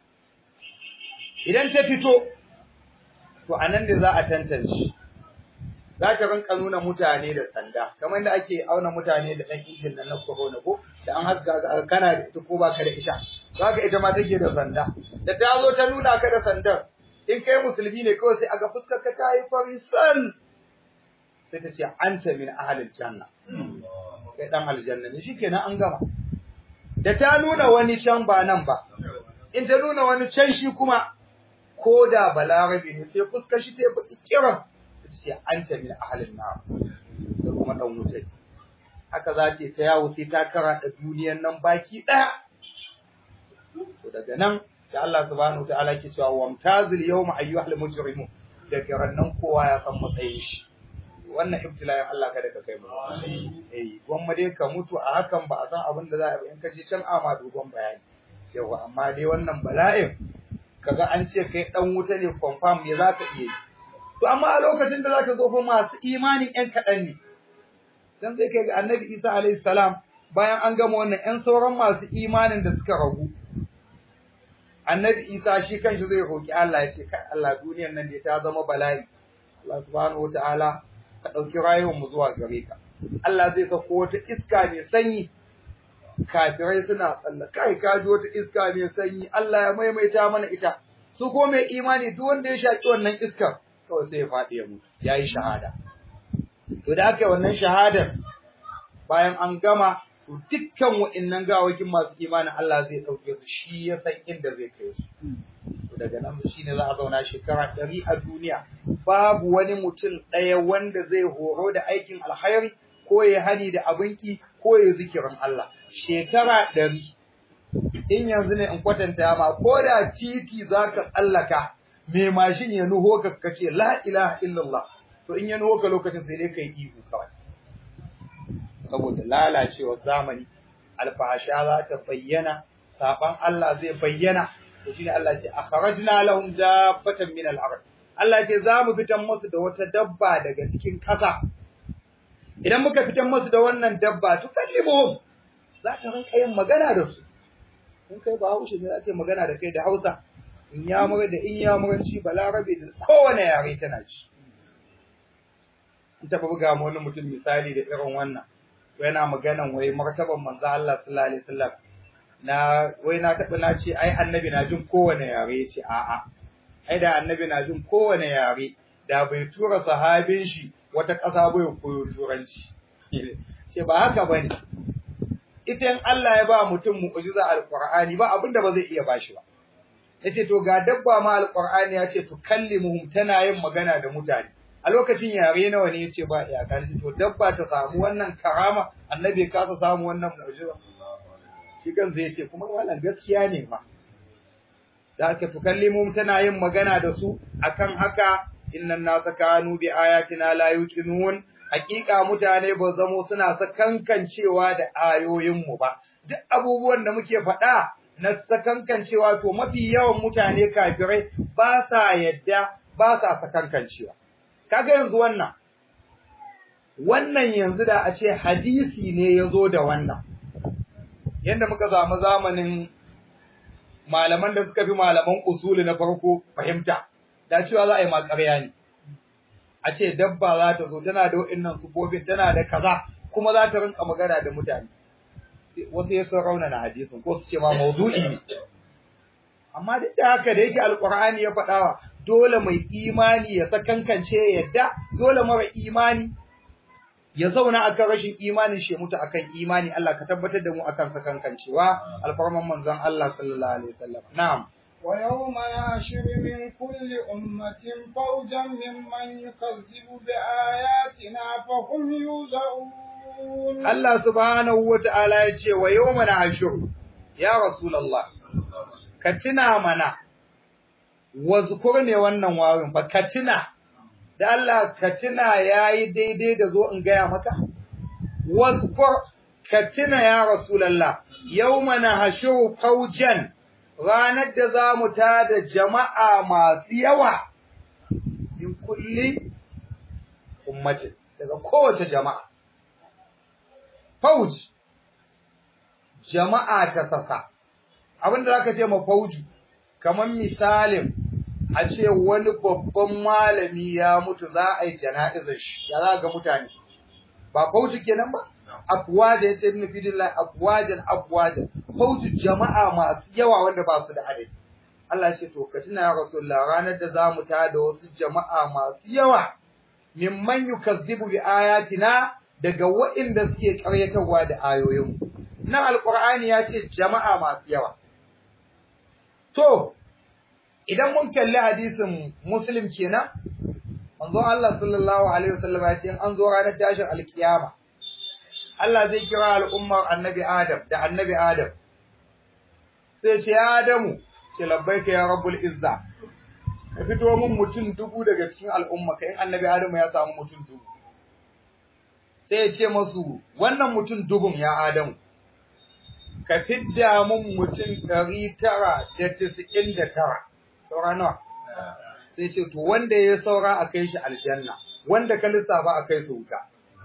idan ta fito to anan ne za a tantance za ta rinka nuna mutane da sanda kamar da ake auna mutane da ɗan injin nan na corona ko da an haska kana da ita ko baka da ita zaka ita ma take da sanda da ta zo ta nuna ka da sandar in kai musulmi ne kawai sai aga fuskar ka ta yi fari san sai ta ce anta min ahlil janna kai dan aljanna ne shikenan an gama da ta nuna wani can ba nan ba in ta nuna wani can shi kuma ko da balarabe ne sai fuskar shi ta yi baki kiran ta ce an ta min ahalin na da kuma dan wuce haka za ta ta yawo sai ta kara da duniyan nan baki daya to daga nan da Allah subhanahu wataala ke cewa wamtazil yawma ayyuhal mujrimun da kiran nan kowa ya san matsayin shi wannan ibtila'in Allah kada ka kai mu eh gwamma dai ka mutu a hakan ba a san abin da za a yi in ka je can ama dogon bayani yawa amma dai wannan bala'in kaga an ce kai dan wuta ne confirm me zaka iya yi to amma a lokacin da zaka zo fa masu imanin ƴan kaɗan ne dan sai kai ga Annabi Isa alaihi salam bayan an gama wannan ƴan sauran masu imanin da suka ragu Annabi Isa shi kanshi zai roki Allah ya ce kai Allah duniyar nan da ta zama bala'i Allah subhanahu wataala ka dauki rayuwar mu zuwa gare ka Allah zai sako wata iska mai sanyi kafirai suna tsalla kai ka ji wata iska mai sanyi Allah ya maimaita mana ita su ko mai imani duk wanda ya shaki wannan iskar kawai sai ya faɗi ya mutu yayi shahada to da aka yi wannan shahadar bayan an gama to dukkan wa'annan gawakin masu imanin Allah zai dauke su shi ya san inda zai kai su to daga nan shine za a zauna shekara ɗari a duniya babu wani mutum ɗaya wanda zai horo da aikin alkhairi ko ya hani da abinki ko ya zikirin Allah shekara ɗari in yanzu ne in kwatanta ma ko da titi za ka tsallaka me mashin ya nuho ka kace la ilaha illallah to in ya nuho ka lokacin sai dai kai ihu kawai saboda lalacewar zamani alfahasha za ta bayyana saban Allah zai bayyana to shine Allah ce akhrajna lahum dabbatan min al-ard Allah ce za mu fitan musu da wata dabba daga cikin ƙasa idan muka fitan musu da wannan dabba to kallimuhum za ta rinka yin magana da su in kai ba haushe ne za ta magana da kai da Hausa in ya mura da in ya muranci balarabe da kowane yare tana ci in taɓa buga mu wani mutum misali da irin wannan yana maganan wai martaban manzo Allah sallallahu alaihi wasallam na wai na taɓa na ce ai annabi na jin kowane yare ya ce a'a ai da annabi na jin kowane yare da bai tura sahabin shi wata ƙasa bai koyo turanci ce ba haka bane ita in Allah ya ba mutum mu'jiza alqur'ani ba abinda ba zai iya bashi ba yace to ga dabba ma alqur'ani ya ce tukallimuhum tana yin magana da mutane a lokacin yare nawa ne yace ba iyaka shi to dabba ta samu wannan karama annabi ka sa samu wannan mu'jiza shi kan zai ce kuma wannan gaskiya ne ma da aka tukallimuhum tana yin magana da su akan haka innan nasa kanu bi ayatina la yuqinun hakika mutane ba zamo suna sakankancewa da ayoyinmu ba duk abubuwan da muke faɗa na sakankancewa to mafi yawan mutane kafirai ba sa yadda ba sa sakankancewa kaga yanzu wannan wannan yanzu da a ce hadisi ne ya zo da wannan yanda muka samu zamanin malaman da suka fi malaman usuli na farko fahimta da cewa za a yi makarya ne a ce dabba za ta zo tana da wa'annan sufofin tana da kaza kuma za ta rinka magana da mutane wasu ya sun raunana hadisin ko su ce ma maudu'i ne amma duk da haka da yake alqur'ani ya faɗawa dole mai imani ya sakankance yadda dole mara imani ya zauna akan rashin imanin shi mutu akan imani Allah ka tabbatar da mu akan sakankancewa alfarman manzon Allah sallallahu alaihi wasallam na'am ويوم يحشر من كل أمة فوجا ممن يكذب بآياتنا فهم يوزعون الله سبحانه وتعالى يقول ويوم نحشر يا رسول الله كتنا منا واذكرني wannan wawin fa katina da Allah katina yayi daidai da zo in gaya maka wazkur katina ya rasulullah yawma nahshuru fawjan ranar da za mu tada jama'a masu yawa in kulli ummatin daga kowace jama'a. Fauj, jama'a ta sasa, abinda za ka ce ma fauju, kamar misalin a ce wani babban malami ya mutu za a yi jana'izar shi, ya za ga mutane, ba fauju kenan ba? afwaja yace ibn fidillah afwajan afwajan fauju jama'a masu yawa wanda ba su da adadi Allah ce to ka tuna ya rasulullah ranar da zamu ta da wasu jama'a masu yawa mimman yukazzibu bi ayatina daga waɗanda suke ƙaryatarwa da ayoyin nan alqur'ani ya ce jama'a masu yawa to idan mun kalli hadisin muslim kenan manzo Allah sallallahu alaihi wasallam ya ce an zo ranar tashin alkiyama Allah zai kira al'ummar annabi Adam da annabi Adam. Sai ce, Ya Adamu, ce labbaika ya rabbul izza, ka fito min mutum dubu daga cikin al'umma, kai annabi Adamu ya samu mutum dubu. Sai ya ce masu, wannan mutum dubun ya Adamu, ka fidda min mutum ɗari tara da tisa'in da tara, saura nawa? Sai ce, to wanda ya saura a kai shi aljanna, wanda ka lissafa a kai su wuta.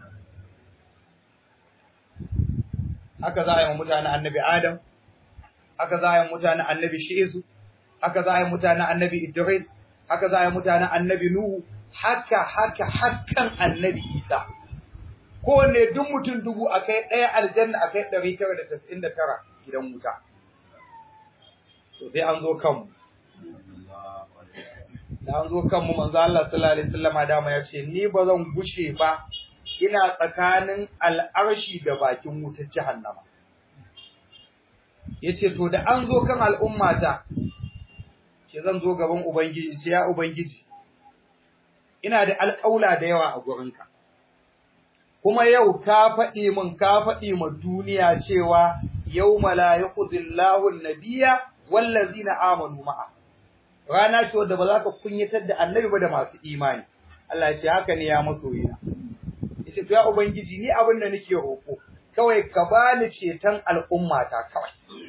haka za a yi mutanen annabi Adam, haka za a yi mutanen annabi Shi'isu, haka za a yi mutanen annabi Idris, haka za a yi mutanen annabi Nuhu, haka haka hakan annabi Isa. Kowanne duk mutum dubu a kai ɗaya aljanna a kai ɗari tara da tasa'in da tara gidan wuta. To sai an zo kanmu. Da an zo kanmu manzo Allah sallallahu alaihi wasallama dama ya ce ni ba zan gushe ba ina tsakanin al'arshi da bakin wutar jahannama. Ya ce, To, da an zo kan al'ummata, ce zan zo gaban Ubangiji, ce ya Ubangiji, ina da alƙaula da yawa a gurinka. Kuma yau ka faɗi min ka faɗi ma duniya cewa yau mala ya kuzillahu nabiya wallazi na amanu ma'a. rana ce wadda ba za ka kunyatar da annabi ba da masu imani Allah ya ce haka ne ya masoyina yace to ya ubangiji ni abin da nake roƙo kawai ka bani ceton al'ummata kawai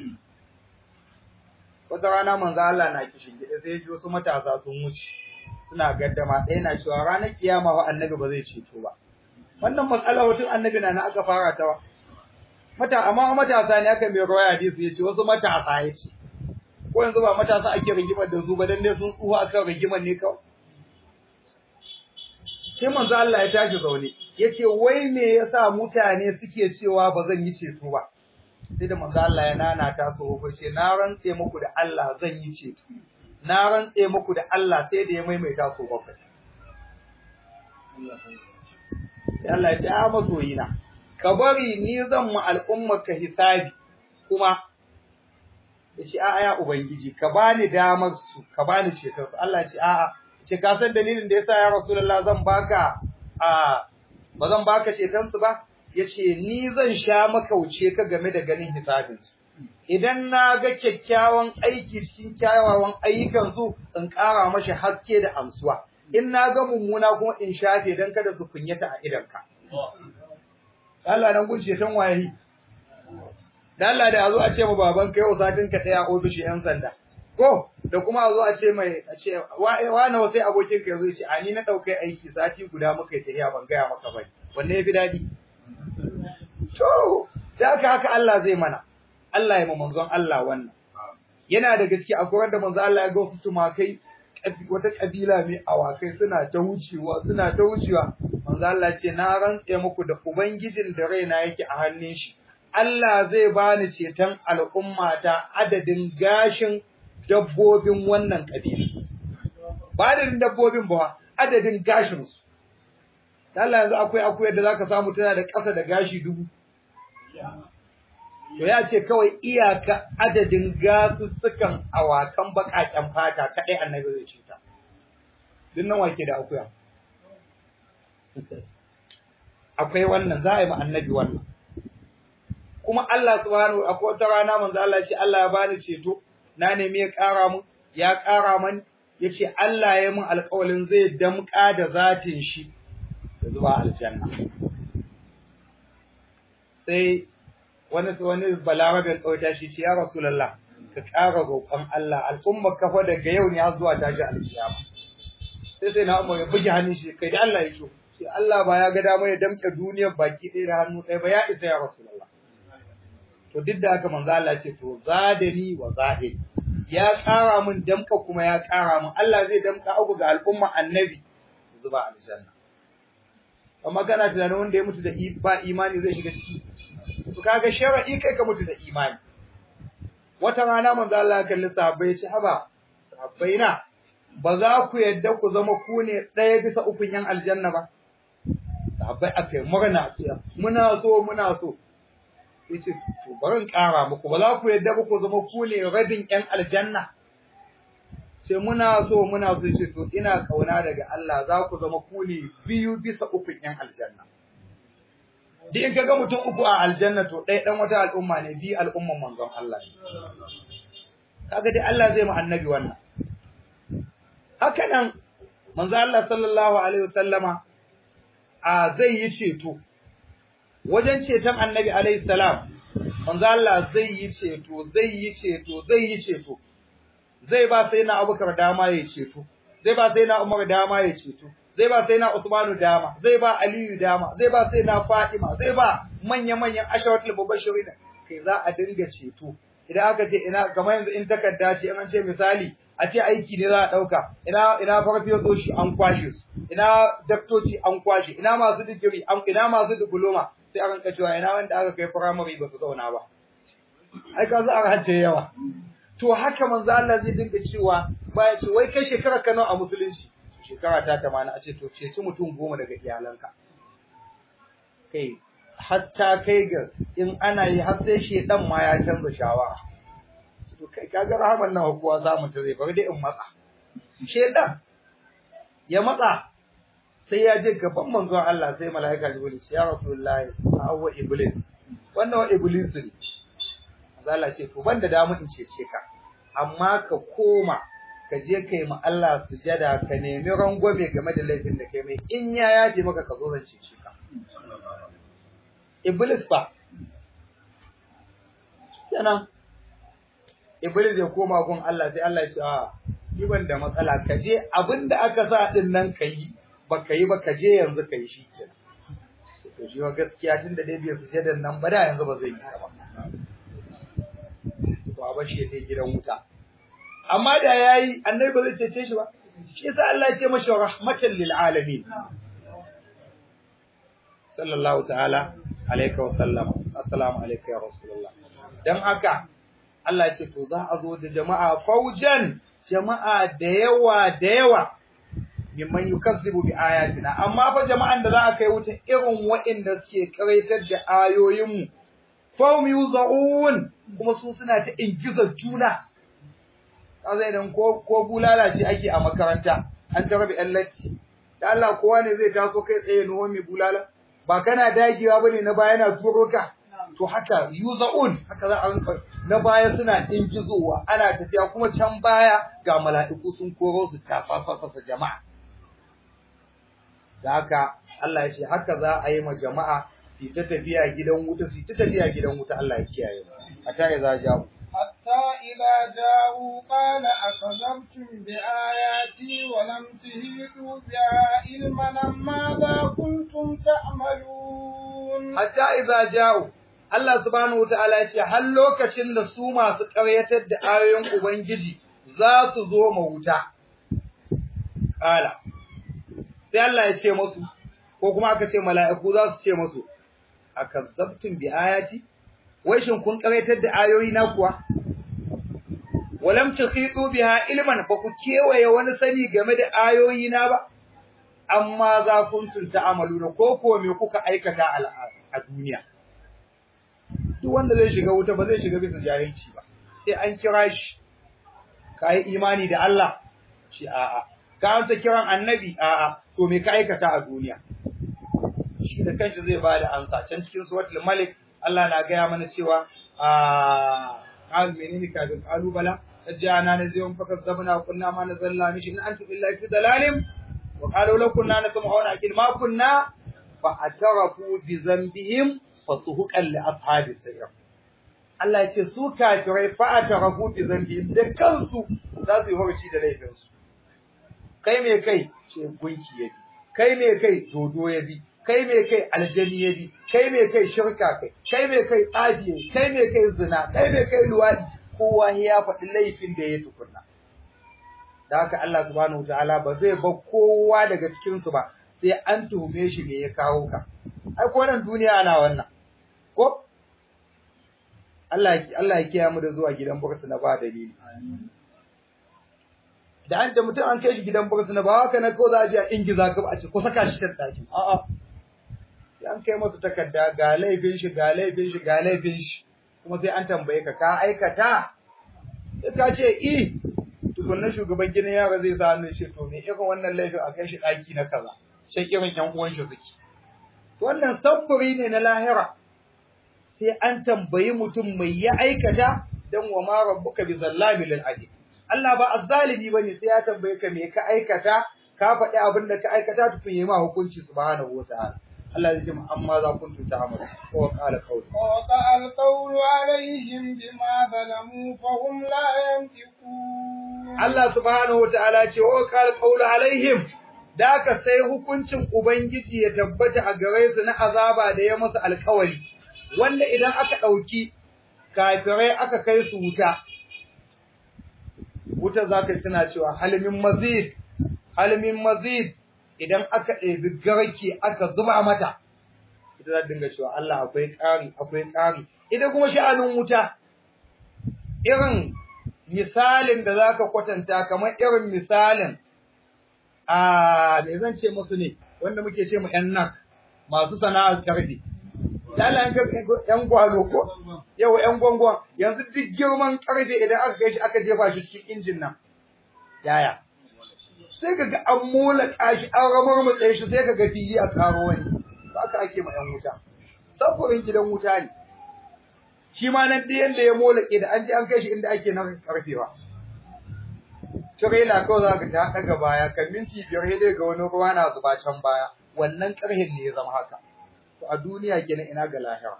wata rana manzo Allah na kishin gida sai ji wasu matasa sun wuce suna gaddama ɗaya na cewa ranar kiyama wa annabi ba zai ceto ba wannan matsala wutun annabi na na aka fara ta wa mata amma matasa ne aka mai rawaya hadisi yace wasu matasa yace ko yanzu ba matasa ake rigimar da su ba dan ne sun tsufa akan rigimar ne kawai sai manzo Allah ya tashi zaune yace wai me yasa mutane suke cewa ba zan yi ceto ba sai da manzo Allah ya nana ta so ko ce na rantse muku da Allah zan yi ceto na rantse muku da Allah sai da ya maimaita so bakwai sai Allah ya ce a masoyina ka bari ni zan mu al'ummar ka hisabi kuma yace a'a ya ubangiji ka bani damar su ka bani ceton su Allah ya ce a'a ce ka san dalilin da yasa ya rasulullah zan baka a ba zan baka ceton su ba yace ni zan sha makauce ka game da ganin hisabin su idan na ga kyakkyawan aiki cikin kyawawan ayyukan su in ƙara mashi haske da amsuwa in na ga mummuna kuma in shafe dan kada su kunyata a idanka Allah nan gun ceton waye da Allah da yazo a ce ma baban kai yau satin ka daya ofishi yan sanda ko da kuma a zo a ce mai a ce wa nawa sai abokin ka yazo ya ce a ni na dauke aiki sati guda muka yi tafiya ban gaya maka bai wanne yafi dadi to da haka haka Allah zai mana Allah ya manzon Allah wannan yana da gaske akwai wanda manzon Allah ya ga wasu tumakai wata kabila mai awakai suna ta wucewa suna ta wucewa manzon Allah ce na rantse muku da ubangijin da raina yake a hannun shi Allah zai bani ceton al'ummata adadin gashin dabbobin wannan kabila ba adadin dabbobin ba adadin gashin su Allah yanzu akwai akwai da zaka samu tana da ƙasa da gashi dubu to ya ce kawai iyaka adadin gasussukan awakan baƙaƙen fata kaɗai annabi zai ce ta duk nan wake da akuya akwai wannan za a yi ma annabi wannan kuma Allah subhanahu akwai wata rana manzo Allah ya ce Allah ya bani ceto na nemi ya ƙara mun ya ƙara man yace Allah ya mun alƙawalin zai damƙa da zatin shi da zuwa aljanna sai wani wani balarabe kauta shi ce ya rasulullah ka ƙara roƙon Allah al'umma kafa daga yau ne har zuwa tashi alkiyama sai sai na umar ya buge hannun shi kai da Allah ya so sai Allah ba ya ga dama ya damƙe duniyar baki ɗaya da hannu ɗaya ba ya isa ya rasulullah to duk da haka manzo Allah ce to zadani wa zahid ya ƙara min damka kuma ya ƙara min Allah zai damka abu ga al'umma annabi zuba aljanna amma kana tunanin wanda ya mutu da ba imani zai shiga ciki to kaga shar'i kai ka mutu da imani wata rana manzo Allah ya kalli sahabbai ya ce haba sahabbai na ba za ku yadda ku zama ku ne ɗaya bisa ukun yan aljanna ba sahabbai aka yi murna ce muna so muna so yace to bari ƙara muku ba za ku yadda ba ku zama ku ne rabin ƴan aljanna sai muna so muna so yace to ina kauna daga Allah za ku zama ku ne biyu bisa uku ƴan aljanna duk in kaga mutum uku a aljanna to ɗaya ɗan wata al'umma ne bi al'umman manzon Allah ne kaga dai Allah zai mu annabi wannan haka nan manzo Allah sallallahu alaihi wasallama a zai yi ceto wajen ceton annabi alaihi salam manzo Allah zai yi ceto zai yi ceto zai yi ceto zai ba sai na Abubakar dama ya ceto zai ba sai na Umar dama ya ceto zai ba sai na Usmanu dama zai ba Aliyu dama zai ba sai na Fatima zai ba manya-manyan asharatul mubashirin kai za a dinga ceto idan aka ce ina kamar yanzu in takarda ce an ce misali a ce aiki ne za a dauka ina ina farfiyososhi an kwashe su ina daktoci an kwashe ina masu digiri ina masu diploma sai a ranka cewa ina wanda aka kai primary ba su zauna ba ai ka za a race yawa to haka manzo Allah zai dinga cewa baya ce wai kai shekara ka nawa a musulunci shekara ta 80 a ce to ceci mutum goma daga iyalanka kai hatta kai ga in ana yi har sai shedan ma ya canza shawara to kai kaga rahaman nawa kuwa za mu tare bari dai in matsa shedan ya matsa sai ya je gaban manzon Allah sai malaika Jibril ya Rasulullahi awwa iblis wannan wa iblis ne Allah ce to banda da in cece ka amma ka koma ka je kai ma Allah sujada ka nemi rangwame game da laifin da kai mai in ya yaje maka ka zo zan cece ka iblis fa kenan iblis ya koma gun Allah sai Allah ya ce a ni ban da matsala ka je abinda aka sa din nan ka yi ba ka yi ba ka je yanzu ka yi shi kenan to shi wa gaskiya tunda dai bai sujadan nan ba da yanzu ba zai yi ta ba to a bashi ya je gidan wuta amma da yayi annabi ba zai cece shi ba shi yasa Allah ya ce mashi rahmatan lil alamin sallallahu ta'ala alayka wa sallama assalamu alayka ya rasulullah dan haka Allah ya ce to za a zo da jama'a faujan jama'a da yawa da yawa mimman yukazzibu bi ayatina amma fa jama'an da za a kai wuta irin waɗanda suke karaitar da ayoyinmu fahum yuzaun kuma su suna ta ingizar juna kaza idan ko ko bulala shi ake a makaranta an ta rabi latti da Allah kowa ne zai taso kai tsaye nuwa mai bulala ba kana dagewa bane na baya na turo ka to haka yuzaun haka za a rinka na baya suna ingizowa ana tafiya kuma can baya ga mala'iku sun koro su tafafasa jama'a da haka Allah ya ce haka za a yi ma jama'a su ta tafiya gidan wuta su ta tafiya gidan wuta Allah ya kiyaye mu hatta ya za jawo حتى إذا جاءوا قال أكذبتم بآياتي ولم تهيدوا بها علما ماذا كنتم تعملون hatta idza ja'u Allah subhanahu wataala ya ce har lokacin da su masu ƙaryatar da ayoyin ubangiji za su zo ma wuta kala sai Allah ya ce musu ko kuma aka ce mala'iku za su ce musu akazzabtum bi ayati wai shin kun ƙaryatar da ayoyi na kuwa walam tuhitu biha ilman ba ku kewaye wani sani game da ayoyi na ba amma za kuntum ta'amaluna ko ko me kuka aikata a duniya duk wanda zai shiga wuta ba zai shiga bisa jahilci ba sai an kira shi kai imani da Allah shi a'a ka amsa kiran annabi a'a to me ka aikata a duniya shi da kanshi zai bada amsa can cikin suratul malik Allah na gaya mana cewa a qal menene kafin qalu bala tajana naziyum fakazzabna wa kunna ma nazalna mishi in antum illa fi dalalin wa qalu law kunna nasma'u wa na'qil ma kunna fa atarafu bi dhanbihim fasuhuqan li ashabi sayyid Allah ya ce su kafirai fa atarafu bi dhanbihim da kansu za su yi horci da laifinsu kai me kai ce gunki ya bi kai me kai dodo ya bi kai me kai aljani ya bi kai me kai shirka kai kai me kai tsafi kai me kai zina kai me kai luwadi kowa ya faɗi laifin da ya tukunna da haka Allah subhanahu wataala ba zai ba kowa daga cikin su ba sai an tuhume shi me ya kawo ka ai ko nan duniya ana wannan ko Allah Allah ya kiyaye mu da zuwa gidan bursu na ba dalili da an da mutum an kai shi gidan bursu na ba haka na ko za a je a ingiza ka a ce ko saka shi ta daki a'a sai an kai masa takarda ga laifin shi ga laifin shi ga laifin shi kuma sai an tambaye ka ka aikata sai ka ce i tukunna shugaban gidan yara zai sa hannu ce to me irin wannan laifin a kai shi daki na kaza sai irin yan uwan shi suke wannan sabburi ne na lahira sai an tambayi mutum mai ya aikata dan wa ma rabbuka bi zallabil lil abid Allah ba azzalimi bane sai ya tambaye ka me ka aikata ka faɗi abin da ka aikata tukun yi ma hukunci subhanahu wataala Allah ya ce mu amma za kun tuta amalu ko qala qawli ووقع القول عليهم بما ظلموا فهم لا ينطقون Allah subhanahu wataala ce wa qala qawlu alaihim da ka sai hukuncin ubangiji ya tabbata a gare su na azaba da ya masa alkawari wanda idan aka dauki kafirai aka kai su wuta wuta za ka tana cewa halimin mazid halimin mazid idan aka ɗebi garke aka zuba mata ita za dinga cewa Allah akwai ƙari akwai ƙari ita kuma sha'anin wuta irin misalin da za ka kwatanta kamar irin misalin a me zan ce musu ne wanda muke ce mu ƴan nak masu sana'ar karfe Lala ‘yan gwano ko, yau ‘yan gwangwan, yanzu duk girman ƙarfe idan aka kai shi aka jefa shi cikin injin nan, yaya. Sai ka ga an mola shi an ramar matsayi shi sai ka ga fili a karo wani, ba aka ake ma ‘yan wuta. Samfurin gidan wuta ne. Shi ma nan ɗayan da ya mola da an je an kai shi inda ake nan ƙarfewa. trailer kawai za ka ta daga baya kan minti biyar sai dai ga wani ruwa na zuba can baya wannan karhin ne ya zama haka to a duniya kenan ina ga lahira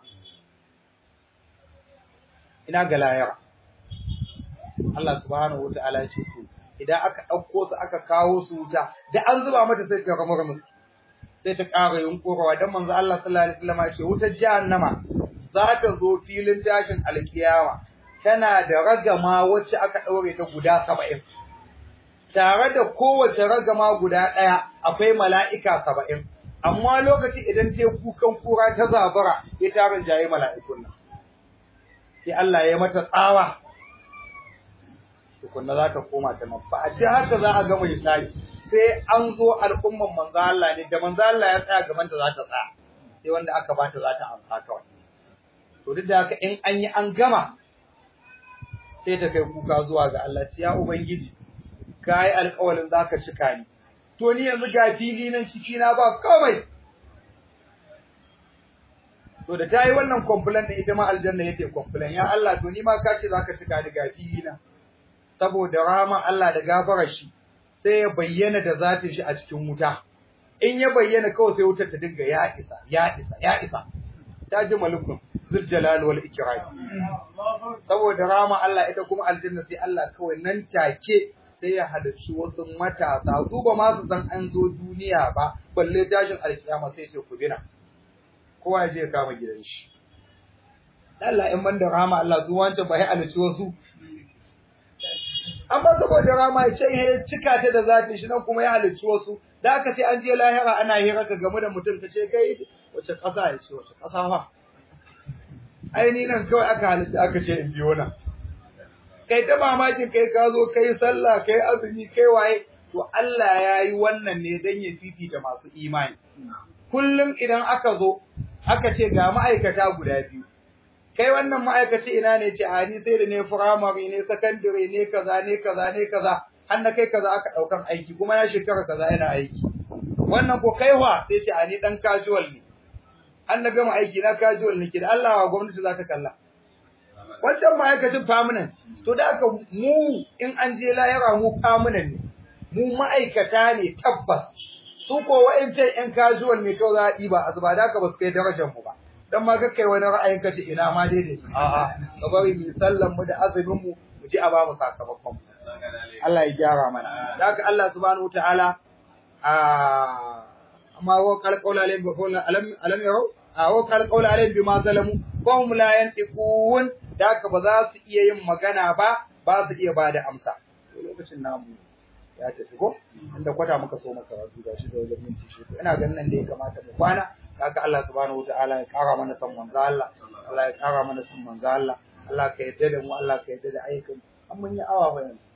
ina ga lahira Allah subhanahu wataala ya ce to idan aka ɗauko su aka kawo su wuta da an zuba mata sai ta ramar musu sai ta ƙara yunƙurawa don manzo Allah sallallahu alaihi wasallam ya ce wutar jahannama za ta zo filin tashin alkiyama tana da ragama wacce aka ɗaure ta guda saba'in tare da kowace ragama guda ɗaya akwai mala'ika saba'in amma lokaci idan ta kukan kura ta zabara ya tarin jaye mala'ikun nan sai Allah ya mata tsawa tukunna za ta koma ta nan ba a ji haka za a gama hisabi sai an zo al'umman manzo Allah ne da manzo Allah ya tsaya gaban ta za ta tsaya sai wanda aka bata za ta amsa kawai to duk da haka in an yi an gama sai ta kai kuka zuwa ga Allah ya ubangiji kai alƙawarin zaka cika ni to ni yanzu ga fili nan ciki na ba komai to da tayi wannan complaint din ita ma aljanna yake complaint ya Allah to ni ma ka ce zaka cika ni ga fili na saboda rahama Allah da gafarar shi sai ya bayyana da zatin shi a cikin wuta in ya bayyana kawai sai wutar ta dinga ya isa ya isa ya isa ta ji malukun zul jalal wal ikram saboda rahama Allah ita kuma aljanna sai Allah kawai nan take sai ya halarci wasu matasa su ba ma su san an zo duniya ba balle tashin alkiyama sai ce ku bina kowa ya je ya kama gidan shi Allah in ban da rahama Allah su wancan ba ya halarci wasu amma saboda rama ya ce ya cika ta da zatin shi nan kuma ya halicci wasu da aka ce an je lahira ana hira ka game da mutum ta ce kai wace ƙasa ya ce wace ƙasa fa ai ni nan kawai aka halitta aka ce in biyo nan kai ta mamakin kai ka zo kai sallah kai azumi kai waye to Allah ya yi wannan ne dan ya fifita masu imani kullum idan aka zo aka ce ga ma'aikata guda biyu kai wannan ma'aikaci ina ne ce a ni sai da ne firamare ne sakandare ne kaza ne kaza ne kaza har na kai kaza aka daukar aiki kuma na shekara kaza yana aiki wannan ko kaiwa sai ce a ni dan casual ne an na gama aiki na casual ne ke da Allah wa gwamnati za ta kalla wancan ma'aikacin permanent to da aka mu in an je layara mu permanent ne mu ma'aikata ne tabbas su ko wa'ancan yan casual ne kawai za a ɗiba a zuba da aka ba su kai darajar mu ba dan ma ga kai wani ra'ayin kace ina ma daidai a'a ka bari mu sallan mu da azumin mu mu ji a ba mu sakamakon Allah ya gyara mana da haka Allah subhanahu wataala a amma wa qala qawla alayhim bi qawla alam alam yaro a wa qala qawla alayhim bima zalamu fa hum la yantiqun da haka ba za su iya yin magana ba ba su iya bada amsa to lokacin namu ya tafi ko inda kwata muka so maka rasu gashi da wajen minti shi ina ganin nan da ya kamata mu kwana haka Allah subhanahu wataala ya kara mana san manzo Allah Allah ya kara mana san manzo Allah Allah ka yarda da mu Allah ka yarda da ayyukan an mun yi awa ba yanzu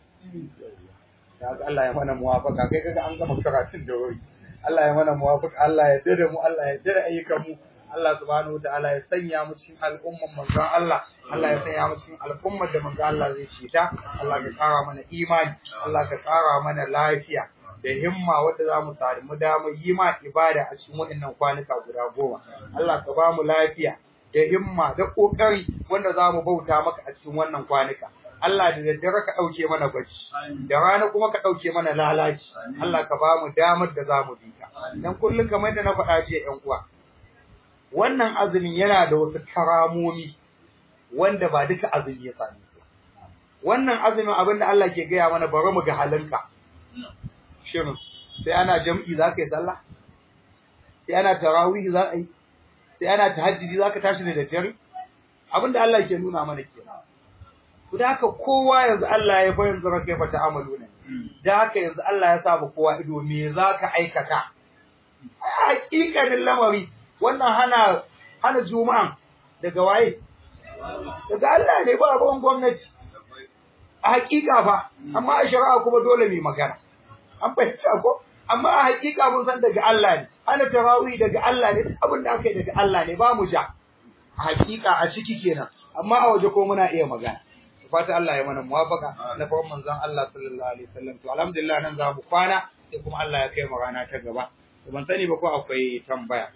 haka Allah ya mana muwafaka kai kaga an gama karatun da wuri Allah ya mana muwafaka Allah ya yarda da mu Allah ya yarda da ayyukan mu Allah subhanahu wataala ya sanya mu cikin al'umman manzon Allah Allah ya sanya mu cikin al'ummar da manzon Allah zai ci ta Allah ka kara mana imani Allah ka kara mana lafiya da himma wadda za mu samu damar yi ma ibada a cikin waɗannan kwanuka guda goma. Allah ka ba mu lafiya da himma da ƙoƙari wanda za mu bauta maka a cikin wannan kwanuka. Allah da daddare ka ɗauke mana bacci, da rana kuma ka ɗauke mana lalaci. Allah ka ba mu damar da za mu bi ka. Dan kullum kamar da na faɗa jiya ƴan uwa. Wannan azumin yana da wasu karamomi wanda ba duka azumi ya same su. Wannan azumin abin da Allah ke gaya mana bari mu ga halinka. shirin sai ana jam'i za ka yi sallah sai ana tarawih za a yi sai ana tahajjudi za ka tashi da daddare abinda Allah ke nuna mana ke ku da haka kowa yanzu Allah ya bayan zara kai fata amalu ne da haka yanzu Allah ya sa kowa ido me za ka aikata hakikanin lamari wannan hana hana juma'an daga waye daga Allah ne ba ruwan gwamnati a hakika fa amma a shari'a kuma dole mai magana an fahimta ko amma a hakika mun san daga Allah ne ana tarawih daga Allah ne abin da aka yi daga Allah ne ba mu ja a hakika a ciki kenan amma a waje ko muna iya magana fata Allah ya mana muwafaka na farkon manzon Allah sallallahu alaihi wasallam to alhamdulillah nan za mu kwana sai kuma Allah ya kai mu rana ta gaba to ban sani ba ko akwai tambaya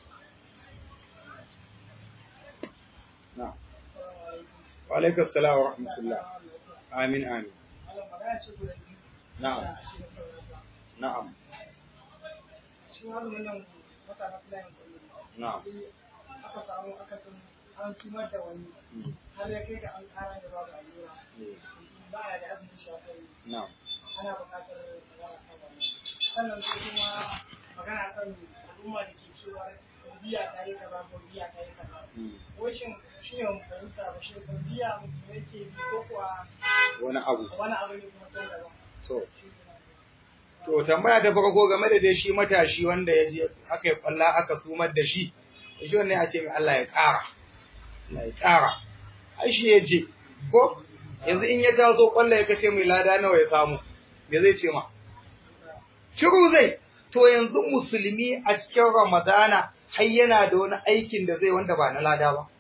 na wa alaikum assalam wa rahmatullah amin amin na'am na'am shi azumin nan wata na filayen kullum na'am aka samu aka san an sumar da wani har ya kai ga an kara da babu allura ba ya da azumin shafari na'am ana buƙatar wani kan wannan sannan sai kuma magana kan al'umma da ke cewa biya ta yi kaza ko biya ta yi kaza washin shi ne mu fahimta ba shi ko biya mutum yake bi ko kuwa wani abu wani abu ne kuma can daban to to tambaya ta farko game da dai shi matashi wanda ya je aka yi kwalla aka sumar da shi shi wannan a ce mai Allah ya ƙara Allah ya ƙara ai shi ya je ko yanzu in ya taso kwalla ya kace mai lada nawa ya samu me zai ce ma shiru zai to yanzu musulmi a cikin ramadana har yana da wani aikin da zai wanda ba na lada ba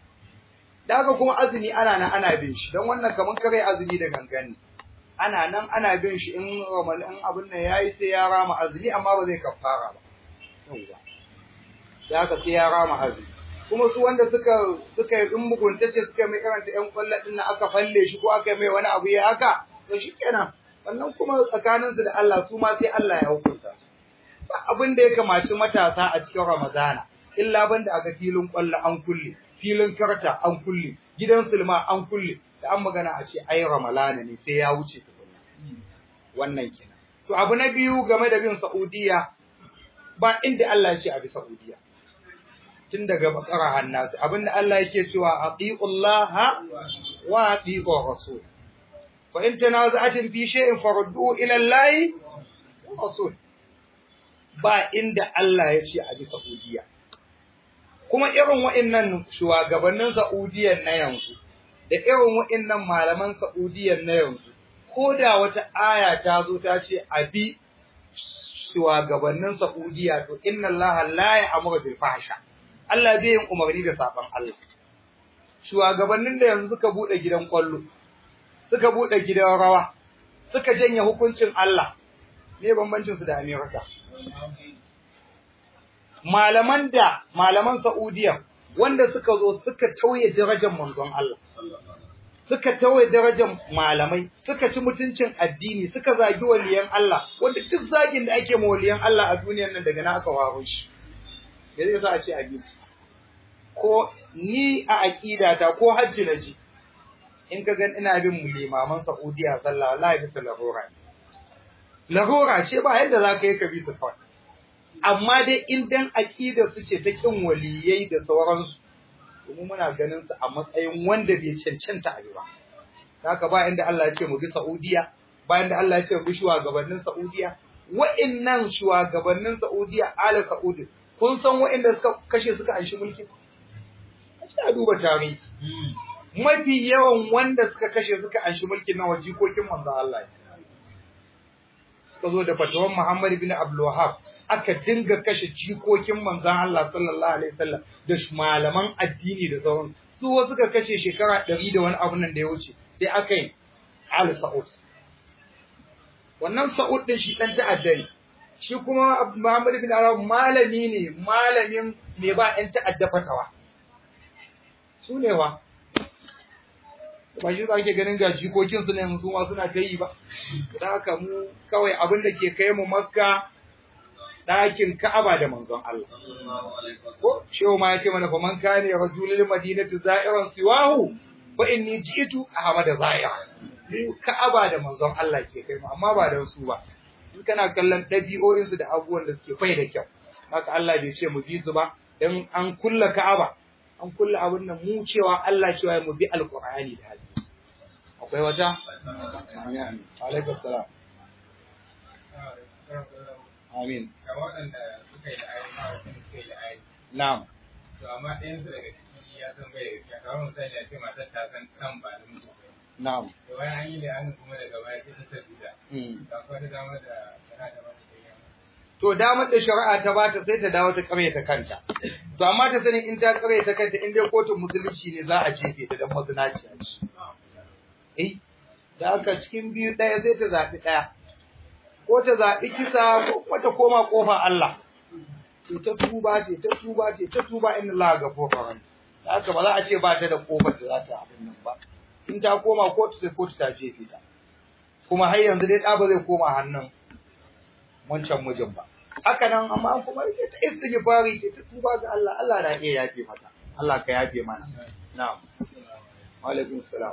da haka kuma azumi ana nan ana bin shi don wannan kamar kare azumi da gangani ana nan ana bin shi in ramadan abin nan yayi sai ya rama azumi amma ba zai kafara ba yauwa da haka sai ya rama azumi kuma su wanda suka suka yi in muguntace suka mai karanta yan kwallo din nan aka falle shi ko aka mai wani abu ya haka to shikenan wannan kuma tsakaninsu da Allah su ma sai Allah ya hukunta ba abin da ya kamaci matasa a cikin Ramadana illa banda aka filin kwallo an kulle filin karta an kulle gidan sulma an kulle da an magana a ce ai Ramalana ne sai ya wuce tukunna wannan kenan to abu na biyu game da bin Saudiya ba inda Allah ya ce a bi Saudiya tun daga bakara hannasu abinda Allah yake cewa atiullaha wa atiur rasul fa in tanaza'atin fi shay'in farudduhu ila Allah wa rasul ba inda Allah ya ce a bi Saudiya kuma irin wa'annan shugabannin Saudiyan na yanzu da irin wa'annan malaman Saudiyan na yanzu ko da wata aya ta zo ta ce a bi shugabannin Saudiya to inna Allah la ya'muru bil fahsha Allah zai yin umarni da saban Allah shugabannin da yanzu suka bude gidan kwallo suka bude gidan rawa suka janye hukuncin Allah me bambancin su da Amerika malaman da malaman Saudiya wanda suka zo suka tauye darajar manzon Allah suka tauye darajar malamai suka ci mutuncin addini suka zagi waliyan Allah wanda duk zagin da ake ma waliyan Allah a duniyar nan daga na aka waro shi yanzu za a ce a bisu ko ni a aqidata ko hajji na ji in ka gan ina bin mu limaman Saudiya sallah wallahi bisa lahora lahora ce ba yadda za ka yi ka bi su kawai amma dai in dan aqida su ce ta kin waliyai da sauransu kuma muna ganin su a matsayin wanda bai cancanta a ba haka ba inda Allah ya ce mu bi Saudiya ba inda Allah ya ce mu bi shugabannin Saudiya wa'annan shugabannin Saudiya ala Saudi kun san wa'anda suka kashe suka anshi mulki sai a duba tarihi mafi yawan wanda suka kashe suka anshi mulkin nan wajikokin manzo Allah suka zo da fatawan Muhammad ibn Abdul Wahhab aka dinga kashe jikokin manzon Allah sallallahu alaihi wasallam da malaman addini da sauran su wasu suka kashe shekara 100 da wani abu nan da ya wuce sai aka yi Al Saud wannan Saud din shi dan ta'adda ne shi kuma Muhammad ibn Arab malami ne malamin me ba ɗan ta'adda fatawa su ne wa ba shi ake ganin ga jikokin su ne su ma suna ta yi ba da haka mu kawai abin da ke kai mu makka ɗakin ka'aba da manzon Allah ko shehu ma ya ce mana fa man kana rajulul madinati za'iran siwahu fa inni ji'tu ahmada za'ira mu ka'aba da manzon Allah ke kai mu amma ba da su ba in kana kallon ɗabi'o'insu da abubuwan da suke fai da kyau haka Allah bai ce mu bi su ba dan an kulla ka'aba an kulla abin nan mu cewa Allah cewa mu bi alqur'ani da hadisi akwai wata amin alaikum salam amin ga waɗanda suka yi la'ayi ma wasu suka yi la'ayi na'am to amma ɗayan su daga ciki ya san bai da gaskiya kamar misali a ce matar ta san kan ba da mutu na'am to bayan an yi la'ayin kuma daga baya sai ta tabbata mm. ga kuma ta dama da tana da wani da yawa to damar da shari'a ta bata sai ta dawo ta ta kanta to amma ta sani in ta ta kanta in dai kotun musulunci ne za a jefe ta dan mazinaciya ce eh da haka cikin biyu ɗaya sai ta zaɓi ɗaya ko ta zaɓi kisa ko kuma ta koma ƙofa Allah ce ta tuba ce ta tuba ce ta tuba inna Allah gafurur da haka ba za a ce ba ta da ƙofar da za ta abin nan ba in ta koma kotu sai kotu ta jefe ta kuma har yanzu dai ɗa ba zai koma hannun wancan mijin ba haka nan amma kuma ke ta istighfari ke ta tuba ga Allah Allah na iya yafe mata Allah ka yafe mana na'am wa alaikum salam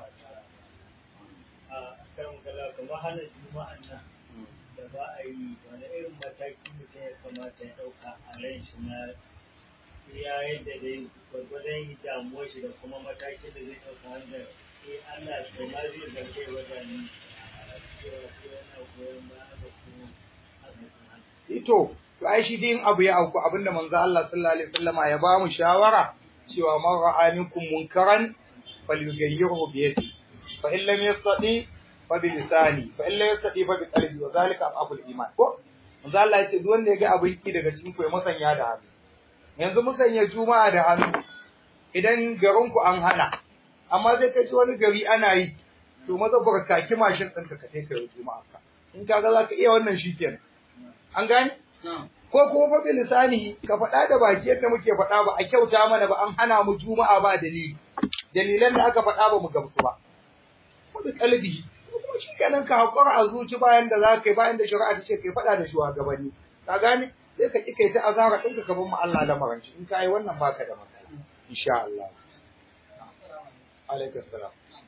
a kan kala kamar hana juma'an nan da ba a yi wani irin mataki mutum ya kamata ya ɗauka a ran shi na ya yadda dai gwargwadon damuwar shi da kuma matakin da zai ɗauka wanda eh Allah shi ma zai zarge wajen cewa ko yana goyon baya da kuma ito to ai shi din abu ya auku abinda manzo Allah sallallahu alaihi wasallama ya ba mu shawara cewa man ra'a minkum munkaran falyughayyirhu bi yadihi fa in lam yastati fa bi lisani fa in lam yastati fa bi qalbi wa zalika aful iman ko manzo Allah ya ce duk wanda ya ga abin ki daga cikin ku ya musanya da hannu yanzu musanya juma'a da hannu idan garin ku an hana amma sai ka ji wani gari ana yi to maza barkaki mashin ɗinka ka kai ka yi juma'a ka in kaga za ka iya wannan shikenan an gane ko kuma fa lisani ka faɗa da baki yadda muke faɗa ba a kyauta mana ba an hana mu juma'a ba dalili dalilan da aka faɗa ba mu gamsu ba ko da kalbi kuma shi kenan ka hakura a zuci bayan da za ka yi bayan da shari'a ta ce kai faɗa da shugabanni ka gane sai ka ki kai ta azara ɗinka ka bar mu Allah da maranci in ka yi wannan baka da matsala insha Allah alaikum salam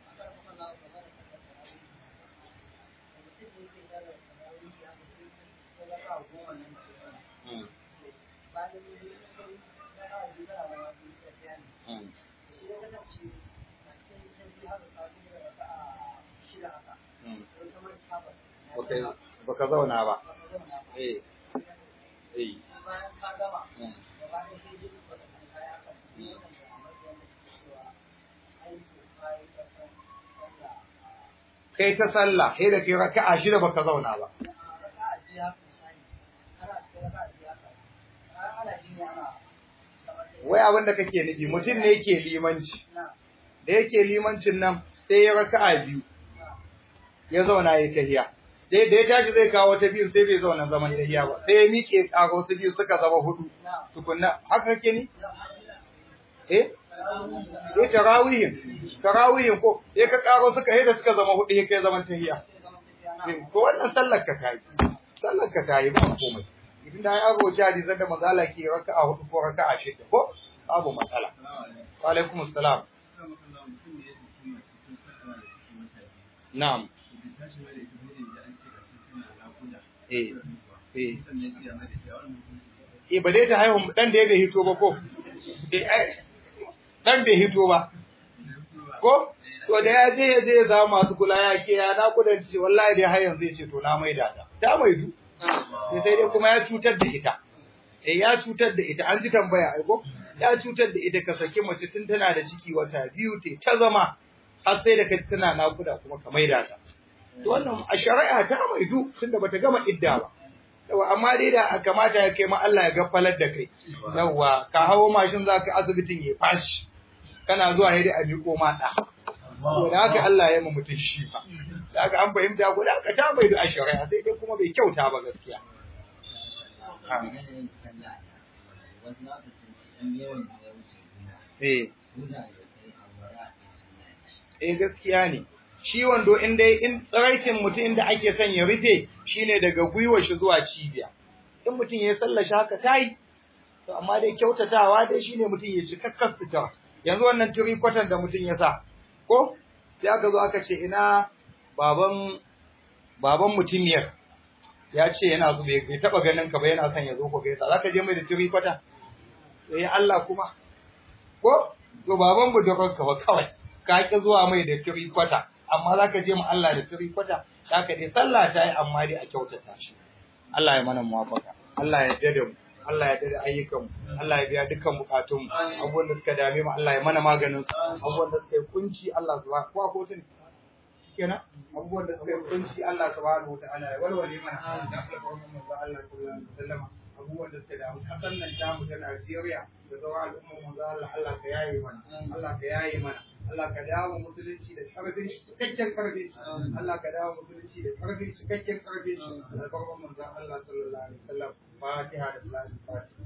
Okay, baka zauna ba. Eh. Eh. Kai ta sallah, sai da kai raka'a shida baka zauna ba. Wai abin da kake nufi mutum ne yake limanci. Da yake limancin nan sai ya raka'a biyu. Ya zauna ya tahiya. Sai da ya tashi zai kawo ta biyu sai bai zauna zaman tahiya ba. Sai ya miƙe ƙaro su biyu suka zama hudu. Tukunna haka kake ni? Eh? Eh tarawihin. Tarawihin ko sai ka ƙaro suka hida suka zama hudu ya kai zaman tahiya. Ko wannan sallar ka tayi. Sallar ka tayi ba komai. idan da ya roci hadisan da mazala ke raka'a hudu ko raka'a shida ko babu matsala wa alaikum assalam na'am eh eh eh ba dai ta haihu dan da ya bai hito ba ko eh dan bai hito ba ko to da ya je ya je ya zama masu kula ya ke ya na kudanci wallahi dai har yanzu ya ce to na maida ta ta maidu sai sai dai kuma ya cutar da ita eh ya cutar da ita an ji tambaya ai ko ya cutar da ita ka saki mace tun tana da ciki wata biyu te ta zama har sai da kai tana nakuda kuma ka maida ta to wannan a shari'a ta maidu tunda bata gama idda ba yawa amma dai da kamata ya kai ma Allah ya gafalar da kai yawa ka hawo mashin zaka asibitin ya fashi kana zuwa ne dai a miƙo ma da to da haka Allah ya yi mutum shi ba da haka an fahimta ko da haka ta bai da shari'a sai dai kuma bai kyauta ba gaskiya eh eh gaskiya ne shi wando in dai in tsaraitin mutum inda ake son ya rufe shine daga gwiwar shi zuwa cibiya in mutum ya sallashi haka tayi to amma dai kyautatawa dai shine mutum ya ci kakkas fita yanzu wannan turi kwatan da mutum ya sa ko sai aka zo aka ce ina baban baban mutumiyar ya ce yana so bai taba ganin ka ba yana son ya zo ko gaisa zaka je mai da turi kwata eh Allah kuma ko to baban mu da ka ba kawai ka ki zuwa mai da turi kwata amma zaka je mu Allah da turi kwata zaka dai sallah ta yi amma dai a kyautata shi Allah ya mana muwafaka Allah ya dade mu Allah ya dade ayyukan mu Allah ya biya dukkan bukatun mu abubuwan da suka dame mu Allah ya mana maganin su abubuwan da suka yi kunci Allah subhanahu ko ko tun kenan abubuwan da suka yi kunci Allah subhanahu wa ta'ala ya walwale mana da alƙawarin manzo Allah sallallahu alaihi wasallam abubuwan da suka damu kasan nan tamu ta Najeriya da sauran al'ummar manzo Allah Allah ka yaye mana Allah ka yaye mana Allah ka dawo musulunci da karfin shi cikakken karfin shi Allah ka dawo musulunci da karfin cikakken karfin shi albarkar manzon Allah sallallahu alaihi wasallam Fatiha da Salatul Fatiha